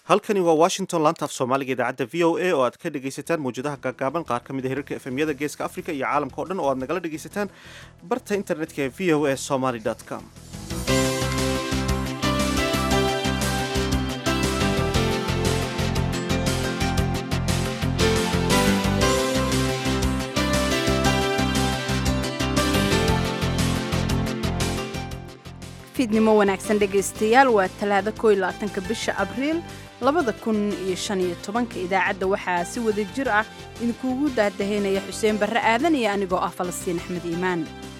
halkani waa washington laantaaf soomaaliga idaacadda v o a oo aad ka dhegaysataan mawjadaha gaagaaban qaar ka mid a hirarka efemyada geeska africa iyo caalamka o dhan oo aad nagala dhegaysataan barta internetka ee v o a somaly com fiidnimo wanaagsan dhegaystayaal waa talaado ko iyo labaatanka bisha abriil labada kun iyo shan iyo tobanka idaacadda waxaa si wada jir ah idinkuugu daadahaynaya xuseen barre aadan iyo anigoo ah falastiin axmed iimaan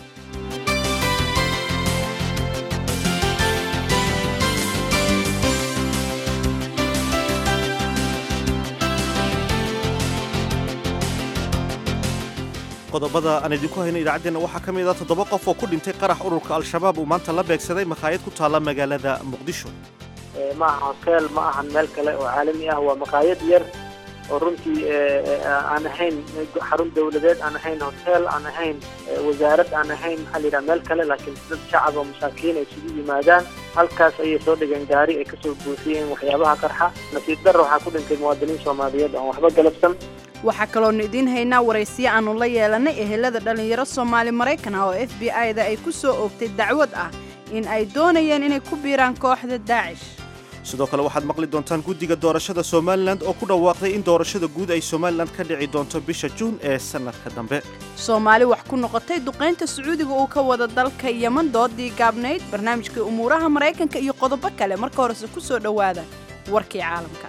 qodobada aan idinku hayno idaacaddeenna waxaa ka mid ah toddoba qof oo ku dhintay qarax ururka al-shabaab uu maanta la beegsaday makhaayad ku taalla magaalada muqdisho ma aha hoteel ma ahan meel kale oo caalami ah waa maqaayad yar oo runtii aan ahayn xarun dawladeed aan ahayn hoteel aan ahayn wasaarad aan ahayn maxaa la yidhaha meel kale laakiin dad shacab oo masaakiin ay isugu yimaadaan halkaas ayay soo dhigeen gaari ay kasoo buufiyeen waxyaabaha qarxa nasiib darra waxaa ku dhintay muwaadiniin soomaaliyeed aan waxba galabsan waxaa kaloonu idiin haynaa waraysiyo aannu la yeelanay ehelada dhallinyaro soomaali maraykan ah oo f b i-da ay ku soo oogtay dacwad ah in ay doonayeen inay ku biiraan kooxda daacish sidoo kale waxaad maqli doontaan guddiga doorashada somalilan oo ku dhawaaqday in doorashada guud ay somalilan ka dhici doonto bisha juun ee sannadka dambe soomaali wax ku noqotay duqaynta sacuudiga uu ka wada dalka yeman doodii gaabnayd barnaamijkai umuuraha maraykanka iyo qodobo kale marka horese ku soo dhowaada warkii caalamka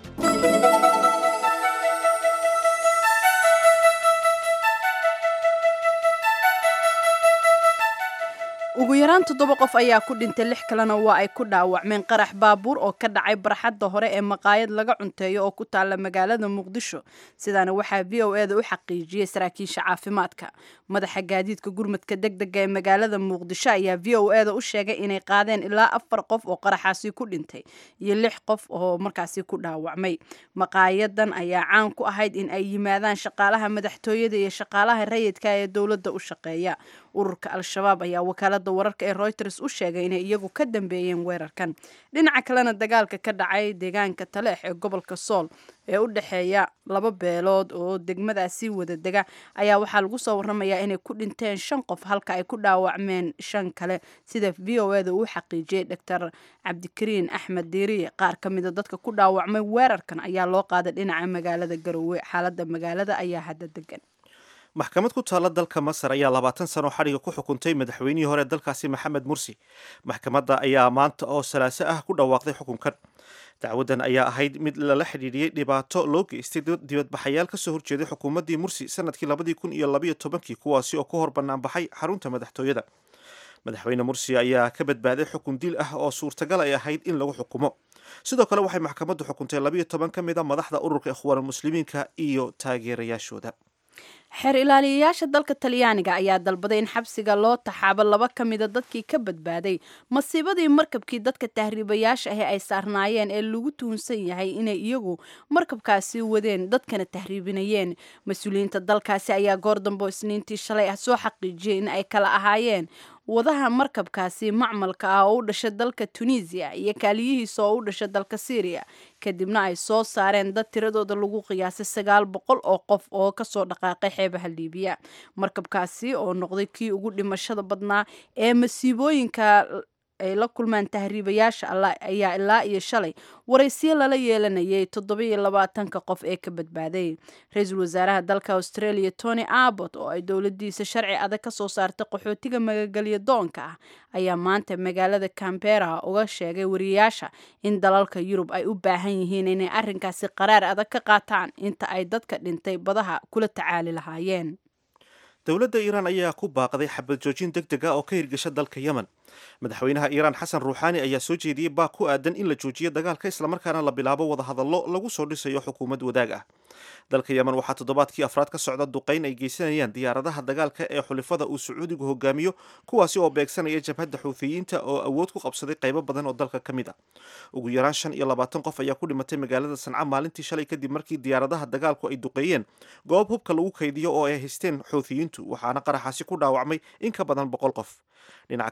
ugu yaraan toddoba qof ayaa ku dhintay lix kalena waa ay ku dhaawacmeen qarax baabuur oo ka dhacay barxadda hore ee maqaayad laga cunteeyo oo ku taalla magaalada muqdisho sidaana waxaa v o eda u xaqiijiyey saraakiisha caafimaadka madaxa gaadiidka gurmadka degdega ee magaalada muqdisho ayaa v o eda u sheegay inay qaadeen ilaa afar qof oo qaraxaasi ku dhintay iyo lix qof oo markaasi ku dhaawacmay maqaayadan ayaa caan ku ahayd in ay yimaadaan shaqaalaha madaxtooyada iyo shaqaalaha rayidka ee dowladda u shaqeeya ururka al-shabaab ayaa wakaalada wararka ee reuters u sheegay inay iyagu ka dambeeyeen weerarkan dhinaca kalena dagaalka ka dhacay deegaanka taleex ee gobolka sool ee u dhexeeya laba beelood oo degmadaasi wada dega ayaa waxaa lagu soo waramayaa inay ku dhinteen shan qof halka ay ku dhaawacmeen shan kale sida v o eda uu xaqiijiyey doctor cabdikariin axmed diiriye qaar ka mida dadka ku dhaawacmay weerarkan ayaa loo qaaday dhinaca magaalada garowe xaalada magaalada ayaa hadda degan maxkamad ku taalla dalka masar ayaa labaatan sano xadhiga ku xukuntay madaxweynihii hore dalkaasi maxamed mursi maxkamadda ayaa maanta oo salaaso ah ku dhawaaqday xukunkan dacwaddan ayaa ahayd mid lala xidhiidhiyey dhibaato loo geystay dibadbaxayaal kasoo horjeeday xukuumaddii mursi sanadkii labadii kun iyo labaiyo tobankii kuwaasi oo ku hor banaanbaxay xarunta madaxtooyada madaxweyne mursi ayaa ka badbaaday xukun dil ah oo suurtagal ay ahayd in lagu xukumo sidoo kale waxay maxkamaddu xukuntay labaiyo toban ka mid a madaxda ururka ikhwaanulmuslimiinka iyo taageerayaashooda xeer ilaaliyayaasha dalka talyaaniga ayaa dalbaday in xabsiga loo taxaabo laba ka mida dadkii ka badbaaday masiibadii markabkii dadka tahriibayaasha ahi ay saarnaayeen ee lagu tuhunsan yahay inay iyagu markabkaasi wadeen dadkana tahriibinayeen mas-uuliyiinta dalkaasi ayaa goor dambo isniintii shalay ah soo xaqiijiyey in ay kala ahaayeen wadaha markabkaasi macmalka ah oo u dhasha dalka tunisiya iyo kaaliyihiisa oo u dhasha dalka syriya kadibna ay soo saareen dad tiradooda lagu qiyaasay sagaal boqol oo qof oo kasoo dhaqaaqay xeebaha liibiya markabkaasi oo noqday kii ugu dhimashada badnaa ee masiibooyinka ay la kulmaan tahriibayaasha alla ayaa ilaa iyo shalay waraysiyo lala yeelanayay toddobiyo labaatanka qof ee ka badbaaday ra-iisul wasaaraha dalka australia tony abbot oo ay dowladiisa sharci adag ka soo saartay qaxootiga magagelyo doonka ah ayaa maanta magaalada cambera uga sheegay wariyayaasha in dalalka yurub ay u baahan yihiin inay arrinkaasi qaraar adag ka qaataan inta ay dadka dhintay badaha kula tacaali lahaayeen dowladda iiraan ayaa ku baaqday xabad joojin deg deg ah oo ka hirgasha dalka yemen madaxweynaha iiraan xasan ruuxaani ayaa soo jeediyey baaq ku aadan in la joojiyo dagaalka islamarkaana la bilaabo wadahadallo lagu soo dhisayo xukuumad wadaag ah dalka yemen waxaa toddobaadkii afraad ka socda duqayn ay geysanayaan diyaaradaha dagaalka ee xulifada uu sacuudigu hogaamiyo kuwaasi oo beegsanaya jabhadda xuuthiyiinta oo awood ku qabsaday qaybo badan oo dalka ka mid ah ugu yaraan shan iyo labaatan qof ayaa ku dhimatay magaalada sanca maalintii shalay kadib markii diyaaradaha dagaalku ay duqeeyeen goob hubka lagu kaydiyo oo ay haysteen xuuthiyiintu waxaana qaraxaasi ku dhaawacmay in ka badan boqol qof dhinaca kalena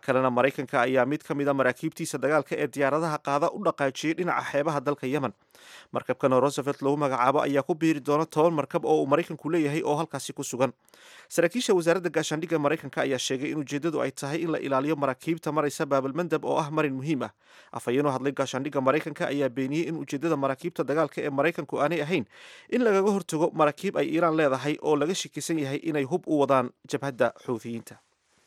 maraykanka ayaa mid ka mid a maraakiibtiisa dagaalka ee diyaaradaha qaada u dhaqaajiyey dhinaca xeebaha dalka yemen markabkan oo rosevelt lagu magacaabo ayaa ku biiri doona toban markab oo uu maraykanku leeyahay oo halkaasi ku sugan saraakiisha wasaaradda gaashaandhigga maraykanka ayaa sheegay in ujeeddadu ay tahay in la ilaaliyo maraakiibta maraysa baabalmandab oo ah marin muhiim ah afhayeenoo hadlay gaashaandhigga maraykanka ayaa beeniyey in ujeeddada maraakiibta dagaalka ee maraykanku aanay ahayn in lagaga hortago maraakiib ay iiraan leedahay oo laga shakisan yahay inay hub u wadaan jabhadda xuuthiyiinta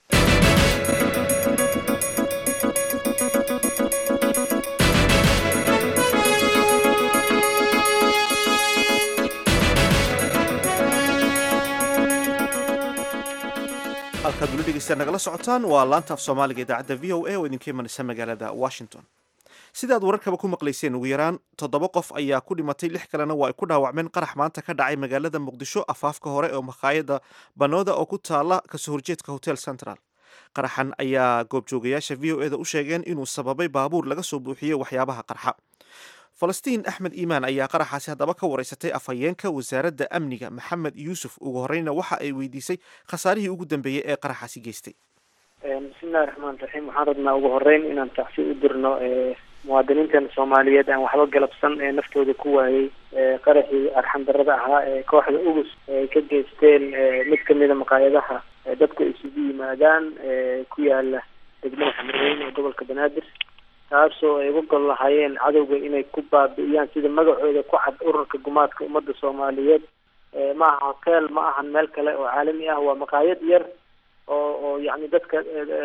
halkaad weli dhegeystaad nagala socotaan waa laanta af soomaaliga idaacadda v o a oo idinka imanaysa magaalada washington sidaad wararkaba ku maqlayseen ugu yaraan toddoba qof ayaa ku dhimatay lix kalena waa ay ku dhaawacmeen qarax maanta ka dhacay magaalada muqdisho afaafka hore oo makhaayadda banooda oo ku taala kasoo horjeedka hotel central qaraxan ayaa goobjoogayaasha v o e da u sheegeen inuu sababay baabuur laga soo buuxiyey waxyaabaha qarxa falastiin axmed iimaan ayaa qaraxaasi haddaba ka wareysatay afhayeenka wasaaradda amniga maxamed yuusuf ugu horeyna waxa ay weydiisay khasaarihii ugu dambeeyey ee qaraxaasi geystay bismillahi raxmaan raxiim waxaan rabnaa ugu horeyn inaan tacsi u dirno muwaadiniintan soomaaliyeed aan waxba galabsan ee naftooda ku waayey qaraxii arxan darada ahaa ee kooxda ugus ay ka geysteen mid kamida maqaayadaha dadku ay isugu yimaadaan ku yaala degmada xamarweyn ee gobolka banaadir taasoo ay uga gol lahaayeen cadowga inay ku baabi'iyaan sida magacooda ku cad ururka gumaadka ummadda soomaaliyeed ma aha hotel ma ahan meel kale oo caalami ah waa maqaayad yar oo oo yacni dadka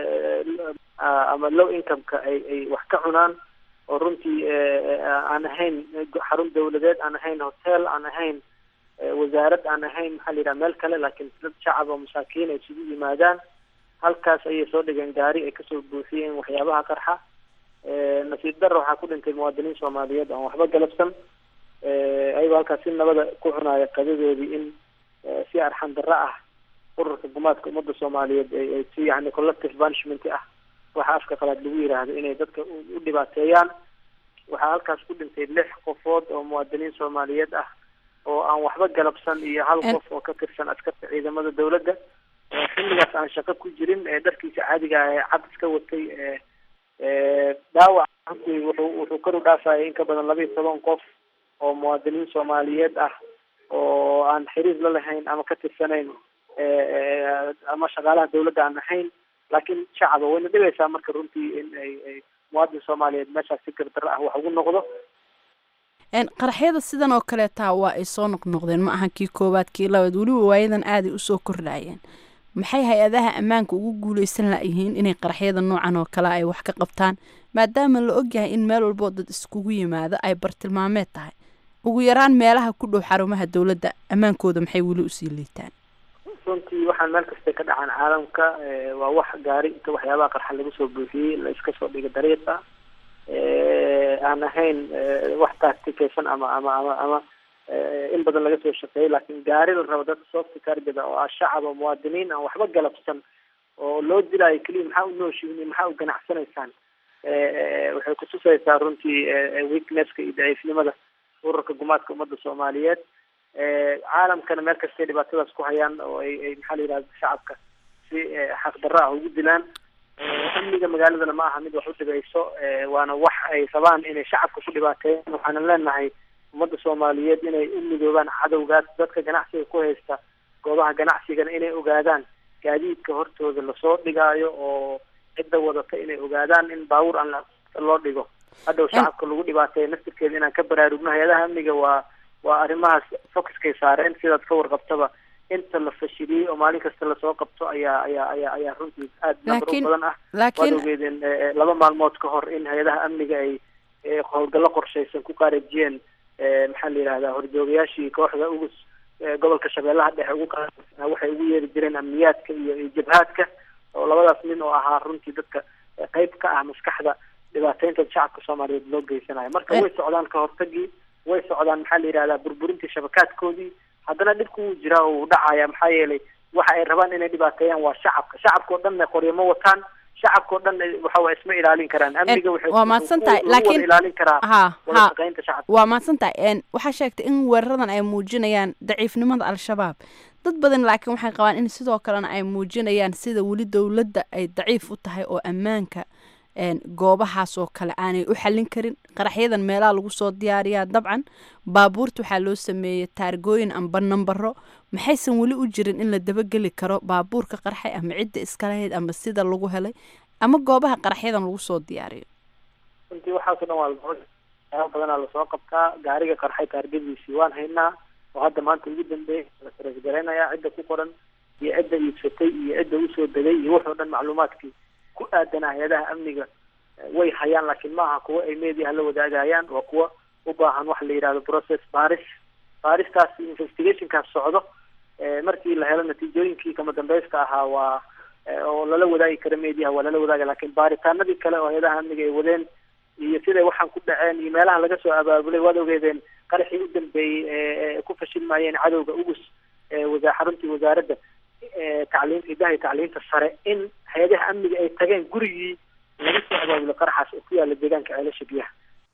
ama low income-ka ay ay wax ka cunaan oo runtii aan ahayn xarun dawladeed aan ahayn hotel aan ahayn wasaarad aan ahayn maxaa la yidhaha meel kale laakiin dad shacab oo masaakiin ay isugu yimaadaan halkaas ayay soo dhigeen gaari ay kasoo buuxiyeen waxyaabaha qarxa nasiib darra waxaa ku dhintay muwaadiniin soomaaliyeed aan waxba galabsan ayagoo halkaas si nabada ku cunaya qadadoodii in si arxan darro ah ururka gumaadka ummadda soomaaliyeed ay si yani collective punishment ah waxa afka qalaad lagu yiraahdo inay dadka u dhibaateeyaan waxaa halkaas ku dhintay lix qofood oo muwaadiniin soomaaliyeed ah oo aan waxba galabsan iyo hal qof oo ka tirsan askarta ciidamada dawladda xilligaas aan shaqo ku jirin ee dharkiisa caadiga ah ee cad iska watay dhaawac runtii wuxuu wuxuu kor u dhaafayay in ka badan laba iyo toban qof oo muwaadiniin soomaaliyeed ah oo aan xiriir la lahayn ama ka tirsanayn ama shaqaalaha dawladda aan ahayn laakiin shacaba wayna dhigaysaa marka runtii in ay ay muwaadin soomaaliyeed meeshaas si gardarro ah wax ugu noqdo qaraxyada sidan oo kaleetaa waa ay soo noqnoqdeen ma ahan kii koowaad kii labaad weliba waayadan aaday usoo kordhayeen maxay hay-adaha ammaanka ugu guuleysan layihiin inay qaraxyada noocan oo kale ay wax ka qabtaan maadaama la ogyahay in meel walboo dad iskugu yimaado ay bartilmaameed tahay ugu yaraan meelaha ku dhow xarumaha dowladda ammaankooda maxay weli usii liitaan runtii waxaan meel kasta ka dhacaan caalamka waa wax gaari inta waxyaabaha qarxa lagu soo buuxiyey la iska soo dhiga dariiqa aan ahayn wax tacticaysan ama ama ama ama in badan laga soo shaqeeyay laakiin gaari la rabo dadka soofta targada oo ah shacab oo muwaadiniin aan waxba galabsan oo loo dilaayo keliya maxaa u nooshihin maxaa u ganacsanaysaan waxay kutusaysaa runtii weaknesska iyo daciifnimada ururka gumaadka ummadda soomaaliyeed caalamkana meel kastay dhibaatadaas ku hayaan oo ay ay maxaa la yidhahda shacabka si xaqdarro ah ugu dilaan amniga magaaladana ma aha mid wax u dhigayso waana wax ay rabaan inay shacabka ku dhibaateeyaan waxaanan leenahay ummadda soomaaliyeed inay u midoobaan cadowgaas dadka ganacsiga ku haysta goobaha ganacsigana inay ogaadaan gaadiidka hortooda lasoo dhigaayo oo cidda wadata inay ogaadaan in baabuur aan loo dhigo hadhow shacabka lagu dhibaateeya naftirkeeda inaan ka baraarugno hay-adaha amniga waa waa arrimahaas focuskay saareen sidaad ka warqabtaba inta la fashiliyey oo maalin kasta lasoo qabto ayaa ayaa ayaa ayaa runtii aada number u badan ah waad ogeedeen laba maalmood ka hor in hay-adaha amniga ay howlgallo qorshaysan ku qaarajiyeen maxaa la yidhahdaa horjoogayaashii kooxda ugu gobolka shabeellaha dhexe ugu qaaa waxay ugu yeeri jireen amniyaadka iyo iyo jabhaadka oo labadaas nin oo ahaa runtii dadka qeyb ka ah maskaxda dhibaateynta shacabka soomaaliyeed loo geysanayo marka way socdaan ka hortagii way socdaan maxaa la yidhahdaa burburintii shabakaadkoodii haddana dhibku wuu jiraa oo uu dhacaya maxaa yeelay waxa ay rabaan inay dhibaateeyaan waa shacabka shacabka o dhanna qoryamo wataan shacabka o dhan waxa waa isma ilaalin karaan amniga waa mahadsan tahay laakiin ilaalin karaa ha wada ha shaqeynta shacabka waa mahadsan tahay waxaa sheegtay in weeraradan ay muujinayaan daciifnimada al-shabaab dad badan laakiin waxay qabaan in sidoo kalena ay muujinayaan sida weli dowladda ay daciif u tahay oo ammaanka goobahaas oo kale aanay u xallin karin qaraxyadan meelaha lagu soo diyaariyaa dabcan baabuurta waxaa loo sameeyey taargooyin amba nambaro maxaysan weli u jirin in la dabageli karo baabuurka qarxay ama cidda iskalahayd ama sida lagu helay ama goobaha qaraxyadan lagu soo diyaariyo runtii waxaaso dhan waa laaa badanaa lasoo qabtaa gaariga qarxay taargadiisii waan haynaa oo hadda maanta ugu dambeeyay la sarasgaraynaya cidda ku qoran iyo cidda iibsatay iyo cidda usoo degay iyo wuxuu dhan macluumaadkii ku aadan hay-adaha amniga way hayaan laakiin maaha kuwa ay mediaha la wadaagayaan waa kuwa u baahan waxa la yidhahdo process baris baristaas investigationkaas socdo markii la helo natiijooyinkii kama dambeysta ahaa waa oo lala wadaagi kara mediaha waa lala wadaaga lakin baaritaanadii kale oo hay-adaha amniga ay wadeen iyo siday waxaan ku dhaceen iyo meelaha laga soo abaabulay waad ogeedeen qaraxii u dambeeyey ee ku fashilmayeen cadowga ugus wasaa xaruntii wasaaradda tacliinta hidaha iyo tacliinta sare in hay-adaha amniga ay tageen gurigii laga soo abaabulay qaraxaas oo ku yaala deegaanka ceelasha biyaha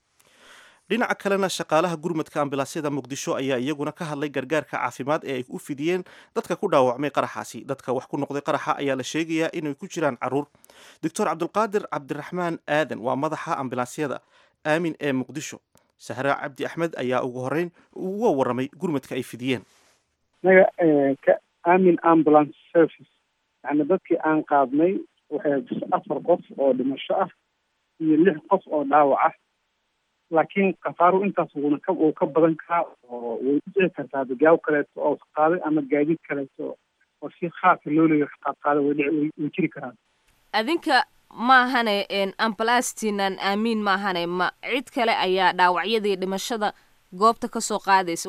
dhinaca kalena shaqaalaha gurmadka ambilaasyada muqdisho ayaa iyaguna ka hadlay gargaarka caafimaad ee ay u fidiyeen dadka ku dhaawacmay qaraxaasi dadka wax ku noqday qaraxa ayaa la sheegayaa inay ku jiraan caruur doctor cabdulqaadir cabdiraxmaan aadan waa madaxa ambilaasyada aamin ee muqdisho sahra cabdi axmed ayaa ugu horeyn uga waramay gurmadka ay fidiyeen naga ka aamin ambulance service yani dadkii aan qaadnay waxay afar qof oo dhimasho ah iyo lix qof oo dhaawac ah laakiin khasaaru intaas wuuna ka uu ka badan karaa oo way u dhici kartaa gaaw kaleeto oo qaaday ama gaadiid kaleeto oo si khaasa loo leeyo qaadqaaday way dhici way jiri karaan adinka maahane ambalastiinan aamiin maahane ma cid kale ayaa dhaawacyadii dhimashada goobta kasoo qaadaysa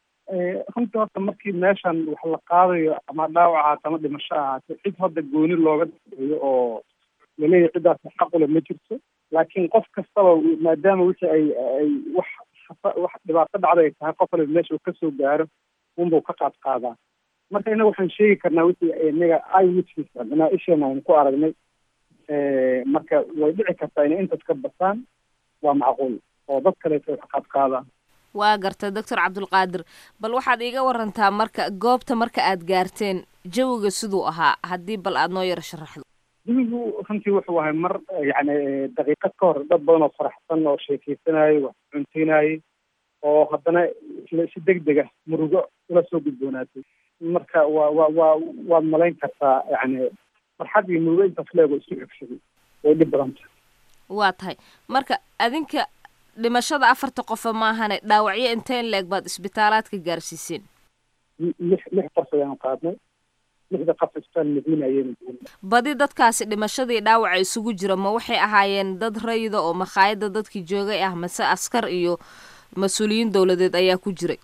runtii horta markii meeshan wax la qaadayo ama dhaawac ahaata ama dhimasho ahaate cid hadda gooni looga daeeyo oo laleeyahy ciddaas xaqule ma jirto laakiin qof kastaba maadaama wixii ay ay wax wax dhibaato dhacda ay tahay qof waliba meesha uu kasoo gaaro unbuu ka qaad qaadaa marka innaga waxaan sheegi karnaa wixii inaga i witness adnaa isheena aynu ku aragnay marka way dhici kartaa inay intaas ka basaan waa macquul oo dad kaleeto ay ka qaad qaadaan waa garta doctor cabdulqaadir bal waxaad iiga warantaa marka goobta marka aad gaarteen jawiga siduu ahaa haddii bal aad noo yaro sharaxdo jawigu runtii wuxuu ahay mar yani daqiiqad ka hor dad badan oo faraxsan oo sheekeysanayay wax cunteynayay oo haddana si deg dega murugo ula soo gudboonaatay marka waa wa waa waad malayn kartaa yani farxad iyo murugo intaas leego isu cogsaday way dhib badan tahay waa tahay marka adinka dhimashada afarta qofa maahane dhaawacyo inteen leeg baad isbitaalaadka gaarsiiseen lix lix qof ayaan qaadnay lixda qof isbitaal madiina ayayna badi dadkaasi dhimashadii dhaawaca isugu jira ma waxay ahaayeen dad rayida oo makhaayadda dadkii joogay ah mase askar iyo mas-uuliyiin dowladeed ayaa ku jiray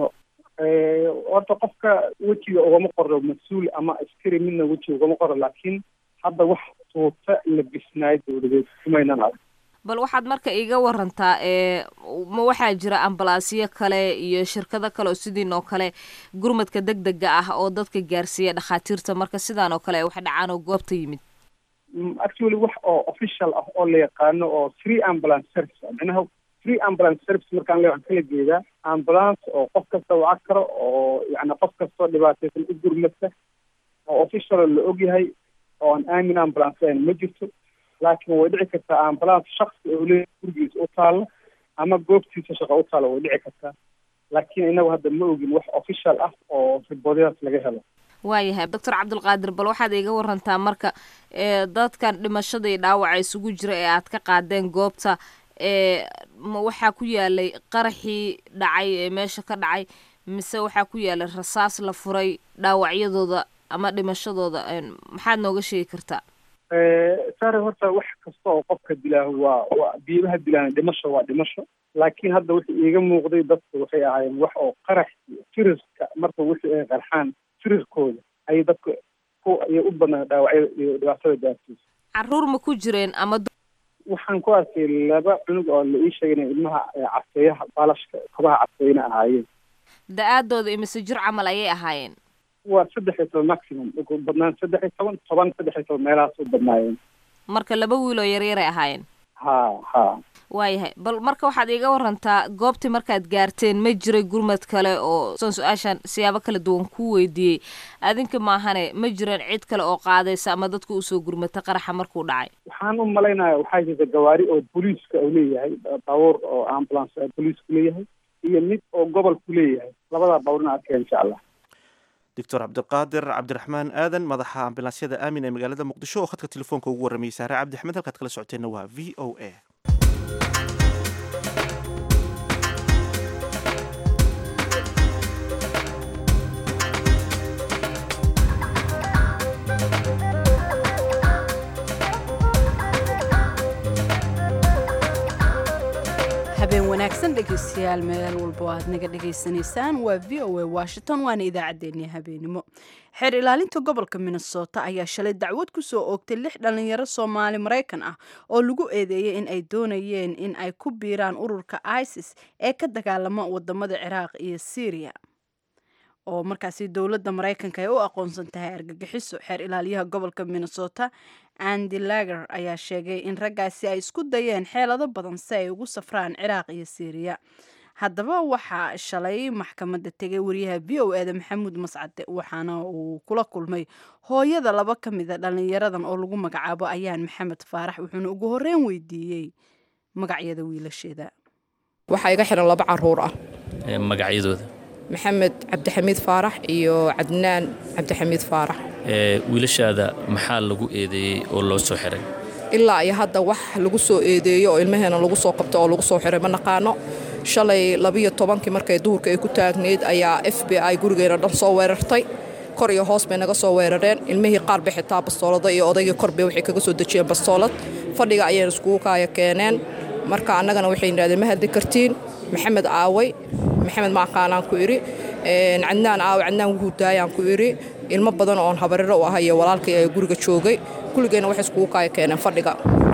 horta qofka wejiga ugama qoro mas-uul ama askari midna wejiga ugama qoro laakiin hadda wax tuuta la bisnaayo dowladeed kumaynan arag bal waxaad marka iiga warantaa ee ma waxaa jira ambalaasyo kale iyo shirkado kale oo sidiin oo kale gurmadka deg dega ah oo dadka gaarsiiya dhakhaatiirta marka sidaan oo kale ay wax dhacaan oo goobta yimid actually wax oo official ah oo la yaqaano oo free ambulance service micnaha free ambulance service markaan le waxaan kala jeedaa ambulance oo qof kasta waca karo oo yani qof kastoo dhibaataysan u gurmata oo official la ogyahay oo aan aamin ambulance ahayn ma jirto laakiin way dhici kartaa ambulance shaksi oo leeyahay gurigiisa u taalo ama goobtiisa shaqo u taalo way dhici kartaa laakiin inagu hadda ma ogin wax official ah oo riboodadaas laga helo waayahay doctor cabdulqaadir bal waxaad iiga warantaa marka ee dadkan dhimashadii dhaawaca isugu jira ee aad ka qaadeen goobta ee ma waxaa ku yaalay qaraxii dhacay ee meesha ka dhacay mise waxaa ku yaalay rasaas la furay dhaawacyadooda ama dhimashadooda maxaad nooga sheegi kartaa sare horta wax kasta oo qofka dilaaho waa waa biibaha dilaan dhimasho waa dhimasho laakiin hadda wixii iiga muuqday dadku waxay ahaayeen wax oo qarax iyo firiska marka wixii ay qarxaan firirkooda ayay dadku ku ayay u badnaa dhaawacyada iyo dhibaatada gaarsiisa caruur ma ku jireen ama waxaan ku arkay laba cunug oo la ii sheegay inay ilmaha caseeyaha baalashka kabaha caseeyna ahaayeen da-aadooda imise jir camal ayay ahaayeen waa saddex iyo toban maximum ugu badnaan saddex iyo toban toban saddex iyo toban meelahaas u badnaayeen marka laba wiil oo yaryaray ahaayeen ha ha waayahay bal marka waxaad iiga warantaa goobtii markaad gaarteen ma jiray gurmad kale oo san su-aashan siyaabo kala duwan ku weydiiyey adinka maahane ma jiran cid kale oo qaadaysa ama dadka usoo gurmata qaraxa markuu dhacay waxaan u malaynaya waxaa jirta gawaari oo booliiska uu leeyahay baabuur oo ambulance booliisku leeyahay iyo mid oo gobolku leeyahay labadaa baabuurna arkeen insha allah doctor cabdiqaadir cabdiraxmaan aadan madaxa ambulansyada aamin ee magaalada muqdisho oo khadka telefoonka ugu warramayay saare cabdi axmed halkaad kala socoteenna waa v o a habeen wanaagsan dhegeystayaal meel walba oo aad naga dhegaysanaysaan waa v o a washington waana idaacaddeenii habeenimo xeer ilaalinta gobolka minnesota ayaa shalay dacwad ku soo oogtay lix dhallinyaro soomaali maraykan ah oo lagu eedeeyey in ay doonayeen in ay ku biiraan ururka isis ee ka dagaalama wadamada ciraaq iyo syriya oo markaasi dowladda maraykanka ay u aqoonsan tahay argagixiso xeer ilaaliyaha gobolka minnesota andy lager ayaa sheegay in raggaasi ay isku dayeen xeelado badan si ay ugu safraan ciraaq iyo syriya haddaba waxaa shalay maxkamadda tegay wariyaha v o eda maxamuud mascade waxaana uu kula kulmay hooyada laba ka mida dhallinyaradan oo lagu magacaabo ayaan maxamed faarax wuxuuna ugu horreyn weydiiyey magacyada wiilasheeda waxaa iga xiran laba caruur ah magacyadooda maxamed cabdixamiid faarax iyo cadnaan cabdixamiid faarax wiilashaada maxaa lagu eedeeyey oo loo soo xiray ilaa iyo hadda wax lagu soo eedeeyo oo ilmaheena lagu soo qabto oo lagu soo xiray ma naqaano shalay labiyo tobankii markay duhurka ay ku taagneyd ayaa f b i gurigeena dhan soo weerartay kor iyo hoos bay naga soo weerareen ilmihii qaar bay xitaa bastoolada iyo odaygii korbay waxay kaga soo dejiyeen bastoolad fadhiga ayayna iskugu kaaya keeneen marka annagana waxay yidhahdeen ma hadli kartiin maxamed aaway maxamed maaqaanaan ku idhi cadnaan aawe cadnaan wuhuu daayaan ku idhi ilmo badan oon habariro u ahay iyo walaalkay ee guriga joogay kulligeenna waxay iskugu kaaya keeneen fadhiga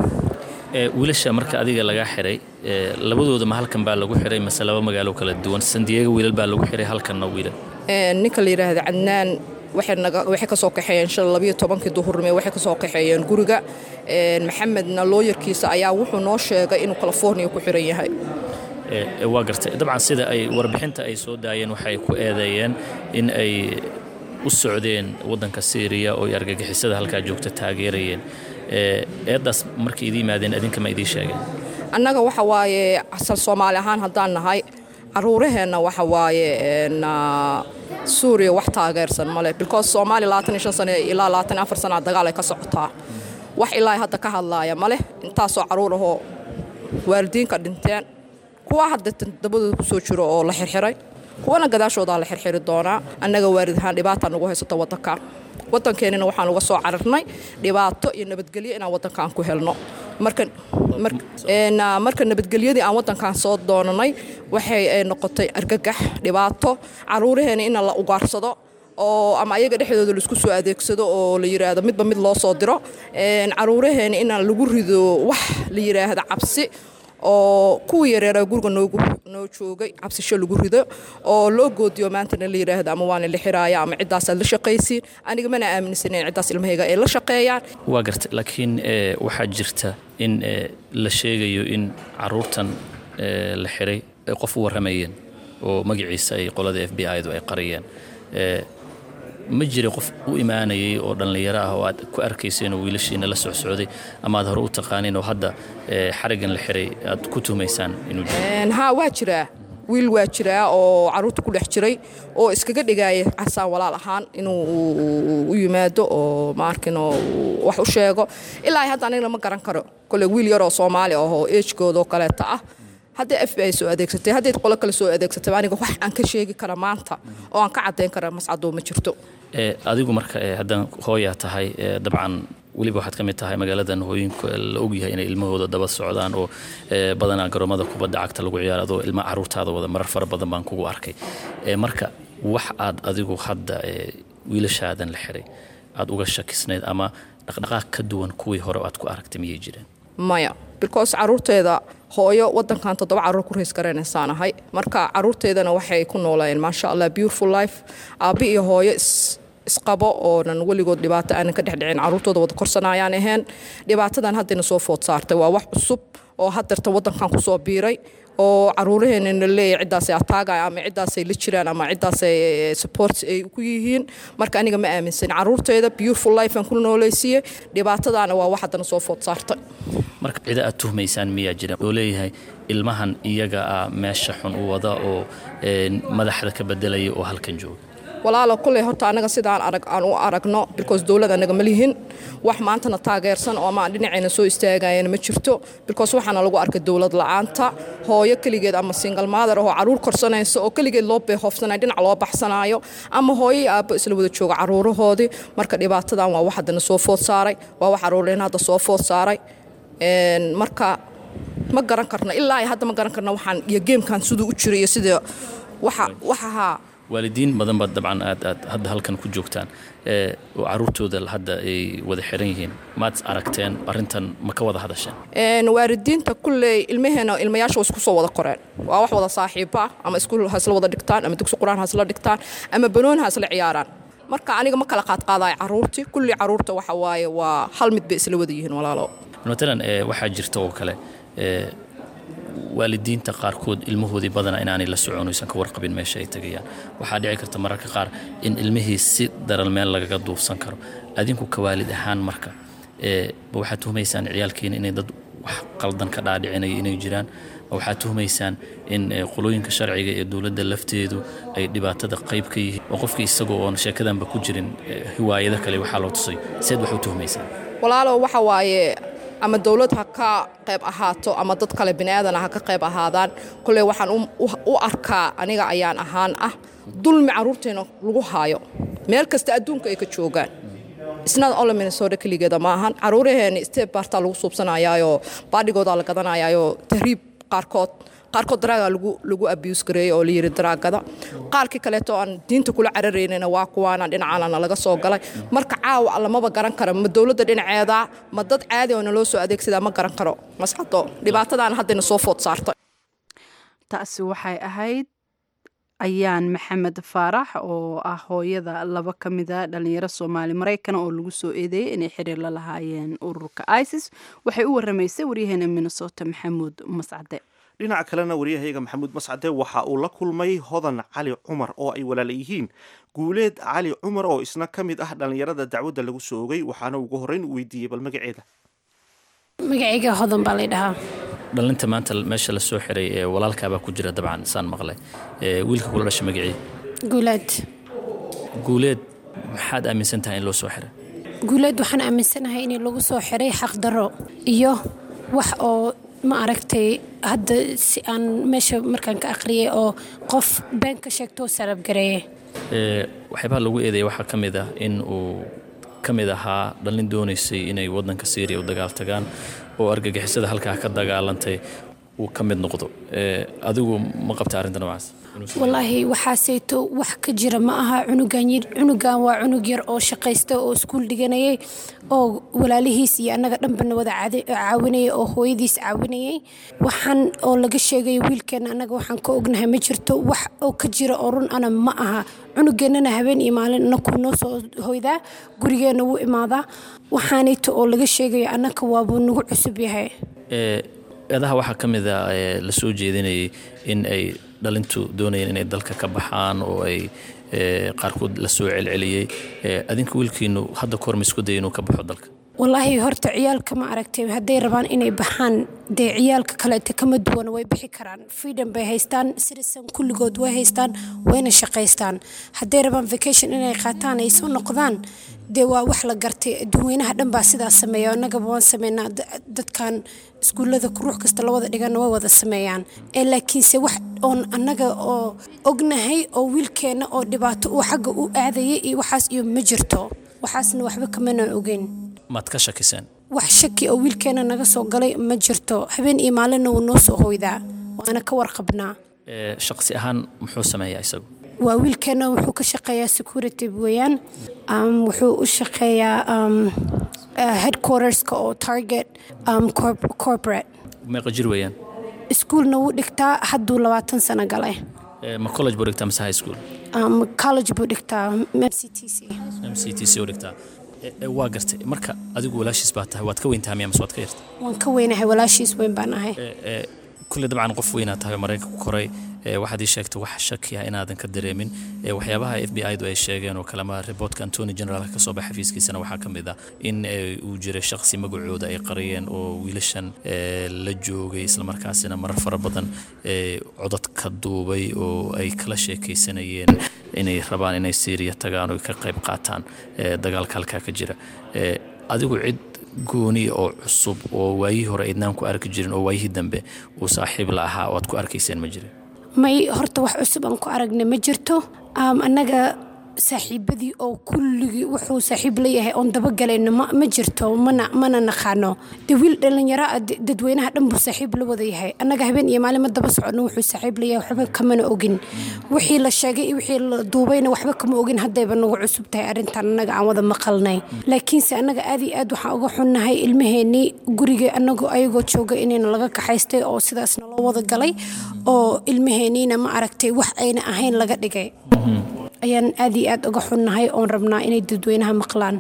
wiilasha marka adiga lagaa xiray labadooda ma halkan baa lagu xiray mase laba magaalo kala duwan sandiyaga wiilal baa lagu xiray halkanna wiilal ninka la yidhaahda cadnaan waxay ka soo kaxeeyeen shan labiyo tobankii duhurnimo waxay ka soo kaxeeyeen guriga maxamedna looyarkiisa ayaa wuxuu noo sheegay inuu californiya ku xiran yahay waa gartay dabcan sida ay warbixinta ay soo daayeen waxay ku eedeeyeen in ay u socdeen waddanka syriya oo ay argagixisada halkaa joogta taageerayeen eeddaas markay idii yimaadeen adinka ma idii sheegeen annaga waxa waaye asal soomaali ahaan haddaan nahay caruuraheenna waxa waaye suuriya wax taageersan male because soomaaliya labaatan iyo shan sane ilaa labaatan iyo afar sanaa dagaal ay ka socotaa wax ilaa hadda ka hadlaaya maleh intaasoo caruur ahoo waalidiinka dhinteen kuwa hadda dabadooda ku soo jiro oo la xirxiray kuwana gadaashoodaa la xirxiri doonaa annaga waalid ahaan dhibaata nagu haysato waddanka waddankeenina waxaan uga soo cararnay dhibaato iyo nabadgelyo inaan waddankan ku helno marka nabadgelyadii aan waddankan soo doonanay waxay noqotay argagax dhibaato caruuraheena in la ugaarsado oo ama ayaga dhexdooda laisku soo adeegsado oo la yidhaahdo midba mid loo soo diro caruuraheena inaan lagu rido wax la yidhaahdo cabsi oo kuwii yareeraa guriga noo joogay cabsisho lagu rido oo loo goodiyo maantana la yidhaahdo ama waana la xiraaya ama ciddaasaad la shaqaysiin aniga mana aaminsaneyn ciddaas ilmahayga ay la shaqeeyaan waa garta laakiin waxaa jirta in la sheegayo in caruurtan la xiray ay qof u warramayeen oo magaciisa ay qolada f b i-du ay qariyeen ma jira qof u imaanayay oo dhallinyaro ah oo aad ku arkayseen oo wiilashiina la socsocday ama aad hore u taqaaniin oo hadda xariggan la xiray aad ku tuhumaysaan inuu jiro haa waa jiraa wiil waa jiraa oo caruurta ku dhex jiray oo iskaga dhigaaya casaan walaal ahaan inuu u yimaado oo maarkin oo wax u sheego ilaa hadda aniga lama garan karo kole wiil yaroo soomaali ah oo eejkooda oo kaleeta ah hadday f b i soo adeegsatay hadday qolo kale soo adeegsatay aniga wax aan ka sheegi kara maanta oo aan ka caddayn kara mascadoo ma jirto adigu marka haddaan hooyaa tahay dabcan weliba waxaad ka mid tahay magaaladan hooyinka la ogyahay inay ilmahooda daba socdaan oo badanaa garoomada kubadda cagta lagu ciyaaro adoo ilma caruurtaada wada marar fara badan baan kugu arkay marka wax aad adigu hadda wiilashaadan la xiray aad uga shakisnayd ama dhaqdhaqaaq ka duwan kuwii hore aad ku aragtay miyay jireen maya because caruurteeda hooyo wadankan toddoba caruur ku rays garanaysaan ahay marka caruurteedana waxay ku noolayeen maasha allah beautiful life aabbi iyo hooyo isqabo oonan weligood dhibaato aanan ka dhexdhicin caruurtooda wada korsanayaan ahayn dhibaatadan haddayna soo food saartay waa wax cusub oo haddeerta waddankan kusoo biiray oo caruuraheenana leeyahay ciddaasay ataagaya ama ciddaasay la jiraan ama ciddaasay support ay ku yihiin marka aniga ma aaminsan caruurteeda beautiful life aan ku noolaysiiyey dhibaatadaana waa wax haddana soo food saartay marka cida aad tuhmaysaan miyaa jira oo leeyahay ilmahan iyaga ah meesha xun u wada oo madaxda ka bedelaya oo halkan jooga walaalo kulley horta annaga sidaan arag aan u aragno because dowlad annaga ma lihin wax maantana taageersan oo ama aan dhinacayna soo istaagayana ma jirto because waxaana lagu arkay dowlad la-aanta hooyo keligeed ama single mother oo caruur korsanaysa oo keligeed loo beehoofsanaya dhinac loo baxsanaayo ama hooyo iyo aabbo isla wada jooga caruurahoodii marka dhibaatadan waa wax haddana soo food saaray waa wax caruureen hadda soo food saaray marka ma garan karno ilaa ay hadda ma garan karno waxaan iyo geemkan siduu u jiray iyo sida waxa waxahaa waalidiin badan baad dabcan aad aad hadda halkan ku joogtaan oo caruurtooda hadda ay wada xiran yihiin maad aragteen arrintan ma ka wada hadasheen waalidiinta kulley ilmaheena ilmayaasha waa isku soo wada koreen waa wax wada saaxiibo ah ama iskuul ha isla wada dhigtaan ama dugsi qur-aan ha isla dhigtaan ama banoon ha isla ciyaaraan marka aniga ma kala qaadqaadayo caruurtii kulli caruurta waxa waaye waa hal mid bay isla wada yihiin walaalo matalan waxaa jirta oo kale waalidiinta qaarkood ilmahoodii badana inaanay la socon oysan ka warqabin meesha ay tegayaan waxaa dhici karta mararka qaar in ilmihii si daran meel lagaga duufsan karo adinku ka waalid ahaan marka ma waxaad tuhmaysaan ciyaalkiina inay dad wax qaldan ka dhaadhicinaya inay jiraan ma waxaad tuhmaysaan in qolooyinka sharciga ee dowladda lafteedu ay dhibaatada qayb ka yihiin oo qofkii isagoo oon sheekadanba ku jirin hiwaayado kale waxaa loo tusay seed wax u tuhmaysaan walaalo waxa waaye ama dowlad ha ka qayb ahaato ama dad kale biniaadana ha ka qayb ahaadaan kolley waxaan u arkaa aniga ayaan ahaan ah dulmi caruurteena lagu haayo meel kasta adduunka ay ka joogaan isnad ole minnesota keligeeda ma ahan caruuraheeni step baartaa lagu suubsanayaayoo baadhigoodaa la gadanayaayoo tahriib qaarkood qaarkood daraaga lagu lagu abuse gareeyey oo la yiri daraagada qaarkii kaleeto aan diinta kula cararaynayna waa kuwaana dhinacaana laga soo galay marka caawa lamaba garan karo ma dowladda dhinaceeda ma dad caadi oo naloo soo adeegsadaa ma garan karo masxado dhibaatadaana haddayna soo food saartay taasi waxay ahayd ayaan maxamed faarax oo ah hooyada laba ka mida dhalinyaro soomaali maraykan oo lagu soo eedeeyey inay xiriir la lahaayeen ururka isis waxay u waramaysay waryaheena minnesota maxamuud mascade dhinaca kalena waryahayaga maxamuud mascade waxa uu la kulmay hodan cali cumar oo ay walaala yihiin guuleed cali cumar oo isna ka mid ah dhallinyarada dacwadda lagu soo ogay waxaana ugu horreyn u weydiiyey bal magaceeda magacayga hodan baa lay dhahaa dhalinta maanta meesha la soo xiray ee walaalkaabaa ku jira dabcan saan maqlay wiilka kula dhasha magacii guulaad guuleed maxaad aaminsan tahay in loo soo xiray guulaad waxaan aaminsanahay in lagu soo xiray xaqdarro iyo wax oo ma aragtay hadda si aan meesha markaan ka aqriyay oo qof been ka sheegtoo sarabgareeye waxyaabaha lagu eedeeya waxaa ka mid ah in uu ka mid ahaa dhallin doonaysay inay waddanka syriya u dagaal tagaan oo argagixisada halkaa ka dagaalantay uu ka mid noqdo adigu ma qabta arrinta noocaas wallaahi waxaaseyto wax ka jira ma aha cunugan cunugan waa cunug yar oo shaqaysta oo iskuul dhiganayay oo walaalihiis iyo annaga dhanbana wada caawinayay oo hooyadiis caawinayay waxaan oo laga sheegay wiilkeenna annaga waxaan ka ognahay ma jirto wax oo ka jira oo run ana ma aha cunugeennana habeen iyo maalin anakuu noo soo hoydaa gurigeenna wuu imaadaa waxaanayto oo laga sheegayo annaka waabuu nagu cusub yahay eedaha waxaa ka mid a la soo jeedinayay in ay dhalintu doonayeen inay dalka ka baxaan oo ay qaarkood la soo celceliyey adinka wiilkiinu hadda kahor ma isku daya inuu ka baxo dalka wallaahi horta ciyaalka ma aragtay hadday rabaan inay baxaan dee ciyaalka kaleeta kama duwan way bixi karaan freedom bay haystaan citizen kulligood way haystaan wayna shaqaystaan hadday rabaan vacation inay qaataan ay soo noqdaan dee waa wax la gartay adduunweynaha dhan baa sidaas sameeya annagaba waan sameynaa dadkan iskuullada ruux kasta la wada dhigana way wada sameeyaan ee laakiinse wax oon annaga oo ognahay oo wiilkeenna oo dhibaato uu xagga u aadayay iyo waxaas iyo ma jirto waxaasna waxba kamana ogeyn maad ka shakiseen wax shaki oo wiilkeenna naga soo galay ma jirto habeen iyo maalinna wuu noo soo hoydaa waana ka warqabnaa shaqsi ahaan muxuu sameeyaa isagu waa wiilkeenna wuxuu ka shaqeeyaa security weeyaan wuxuu u shaqeeyaa headquarterska oo target corporate meeqa jir weeyaan iskuulna wuu dhigtaa hadduu labaatan sano galay ma college buu dhigtaa mise high school college buu dhigtaa c t c m c t c oo dhigtaa waa gartay marka adigu walaashiis baa tahay waad ka weyntahay miya mase waad ka yarta waan ka weynahay walaashiis weyn baan ahay kulle dabcan qof weynaa tahay maraykanka ku koray waxaad ii sheegtay wax shaki ah inaadan ka dareemin waxyaabaha f b i du ay sheegeen oo kalema reportka antony generaalka ka soo baxa xafiiskiisana waxaa ka mid ah in uu jiray shaqsi magacooda ay qariyeen oo wiilashan la joogay islamarkaasina marar fara badan codad ka duubay oo ay kala sheekaysanayeen inay rabaan inay syriya tagaan oo ka qayb qaataan dagaalka halkaa ka jira adigu cid gooni oo cusub oo waayihii hore aydnaan ku arki jirin oo waayihii dambe uu saaxiib la ahaa oo aad ku arkayseen ma jirin may horta wax cusub aan ku aragna ma jirto annaga saaxiibadii oo kulligii wuxuu saaxiib leeyahay oon dabagalayno ma jirto mana mana naqaano de wiil dhallinyaro ah dadweynaha dhan buu saaxiib la wada yahay annaga habeen iyo maalin ma daba soconno wuxuu saaxiib leeyahay waxba kamana ogin wixii la sheegay iyo wixii la duubayna waxba kama ogin haddayba nagu cusub tahay arrintan annaga aan wada maqalnay laakiinse annaga aad iyo aad waxaan uga xunnahay ilmaheennii guriga anagoo ayagoo jooga inayna laga kaxaystay oo sidaasna loo wada galay oo ilmaheenniina ma aragtay wax ayna ahayn laga dhigay ayaan aad iyo aad uga xunnahay oon rabnaa inay dadweynaha maqlaan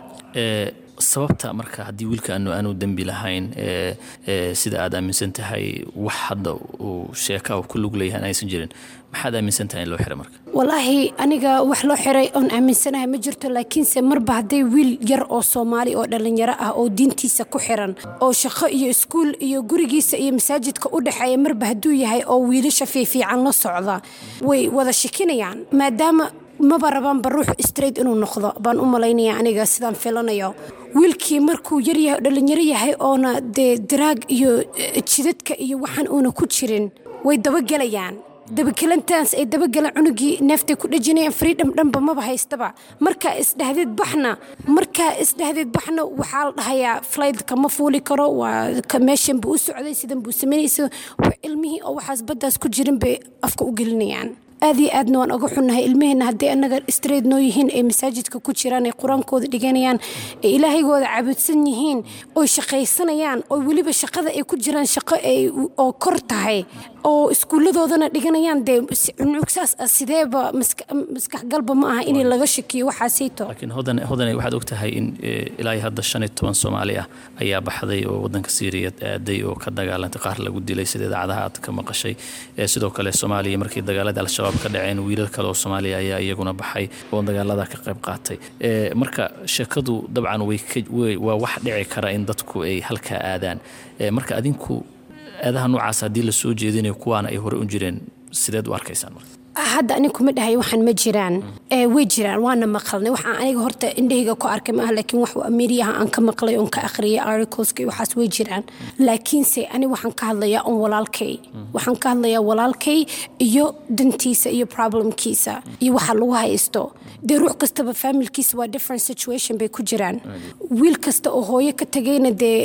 sababta marka haddii wiilka aanu aanu dembi lahayn sida aad aaminsan tahay wax hadda uu sheeka ku lug leeyahay aysan jirin maxaad aaminsan tahay in loo xiray marka walaahi aniga wax loo xiray oon aaminsanahay ma jirto laakiinse marba hadday wiil yar oo soomaali oo dhallinyaro ah oo diintiisa ku xiran oo shaqo iyo iskuul iyo gurigiisa iyo masaajidka u dhexeeya marba hadduu yahay oo wiilasha fiifiican la socda way wada shikinayaan maadaama maba rabaanba ruux straight inuu noqdo baan u malaynaya aniga sidaan filanayo wiilkii markuu yaryahay dhallinyaro yahay oona dee daraag iyo jidadka iyo waxaan uuna ku jirin way dabagelayaan dabagelantaas ay dabagalaan cunugii neeftay ku dhejinayaan freedom dhanba maba haystaba markaa isdhahdeed baxna markaa isdhahdeed baxna waxaa la dhahayaa flightka ma fuuli karo waa meeshan buu u socday sidan buu samaynaysa ilmihii oo waxaas baddaas ku jirin bay afka u gelinayaan aad iyo aadna waan oga xunnahay ilmaheenna haddii annaga straight noo yihiin ay masaajidka ku jiraan ay qur-aankooda dhiganayaan ay ilaahigooda caabudsan yihiin oy shaqaysanayaan oo weliba shaqada ay ku jiraan shaqo ay oo kor tahay oo iskuulladoodana dhiganayaan dee cunugsaas ah sideeba maskaxgalba ma aha in laga shakiyo waxaasayto laakiin hodan hodanay waxaad og tahay in ilaa hadda shan iyo toban soomaali ah ayaa baxday oo waddanka siiriya aaday oo ka dagaalantay qaar lagu dilay sida idaacadaha aad ka maqashay sidoo kale soomaaliya markii dagaalada al-shabaab ka dhaceen wiilal kale oo soomaaliya ayaa iyaguna baxay oo dagaalada ka qayb qaatay marka sheekadu dabcan waa wax dhici kara in dadku ay halkaa aadaan marka adinku aadaha noocaas haddii la soo jeedinayo kuwaana ay hore u jireen sideed u arkaysaan marka hadda aniga kuma dhahay waxaan ma jiraan way jiraan waana maqalnay waxaan aniga horta indhahayga ku arkay maaha laakiin wax ameriyaha aan ka maqlay oon ka akhriyay articleska iyo waxaas way jiraan laakiinse ani waxaan ka hadlayaa on walaalkay waxaan ka hadlayaa walaalkay iyo dantiisa iyo problemkiisa iyo waxa lagu haysto dee ruux kastaba familkiisa waa different situation bay ku jiraan wiil kasta oo hooyo ka tagayna dee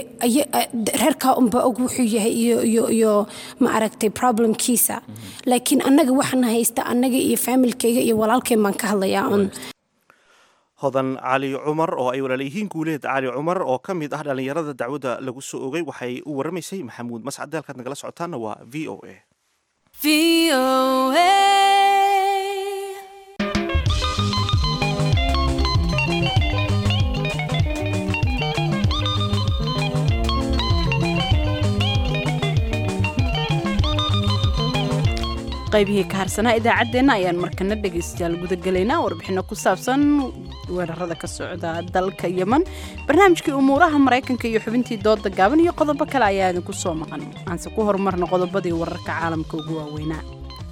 reerkaa unba og wuxuu yahay iyo iyo iyo ma aragtay problemkiisa laakiin annaga waxaan haysta annaga iyo faamilkayga iyo walaalkeen baan ka hadlayaa un hodan cali cumar oo ay walaalayihiin guuleed cali cumar oo ka mid ah dhallinyarada dacwadda lagu soo ogay waxay u waramaysay maxamuud mascade halkaad nagala socotaana waa v o a qaybihii ka harsanaa idaacaddeenna ayaan markana dhegaystayaal gudagelaynaa warbixino ku saabsan weerarada ka socda dalka yeman barnaamijkii umuuraha maraykanka iyo xubintii dooda gaaban iyo qodobo kale ayaa idinku soo maqan aanse ku horumarna qodobadii wararka caalamka ugu waaweynaa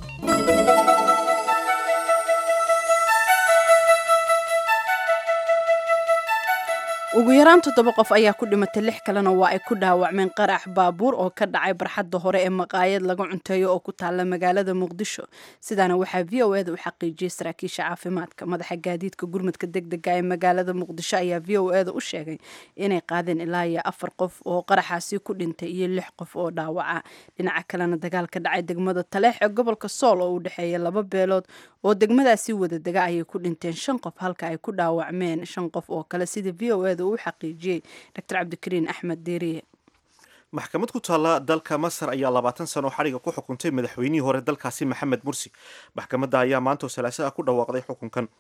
ugu yaraan toddoba qof ayaa ku dhimatay lix kalena waa ay ku dhaawacmeen qarax baabuur oo ka dhacay barxadda hore ee maqaayad laga cunteeyo oo ku taalla magaalada muqdisho sidaana waxaa v o eda u xaqiijiyey saraakiisha caafimaadka madaxa gaadiidka gurmadka degdega ee magaalada muqdisho ayaa v o eda u sheegay inay qaadeen ilaa iyo afar qof oo qaraxaasi ku dhintay iyo lix qof oo dhaawaca dhinaca kalena dagaal ka dhacay degmada taleex ee gobolka sool oo u dhexeeya laba beelood oo degmadaasi wada dega ayay ku dhinteen shan qof halka ay ku dhaawacmeen shan qof oo kale sida v o eda uu xaqiijiyey dr cabdikariin axmed deeriye maxkamad ku taalla dalka masar ayaa labaatan sano xadhiga ku xukuntay madaxweynihii hore dalkaasi maxamed mursi maxkamadda ayaa maanta oo salaaso ah ku dhawaaqday xukunkan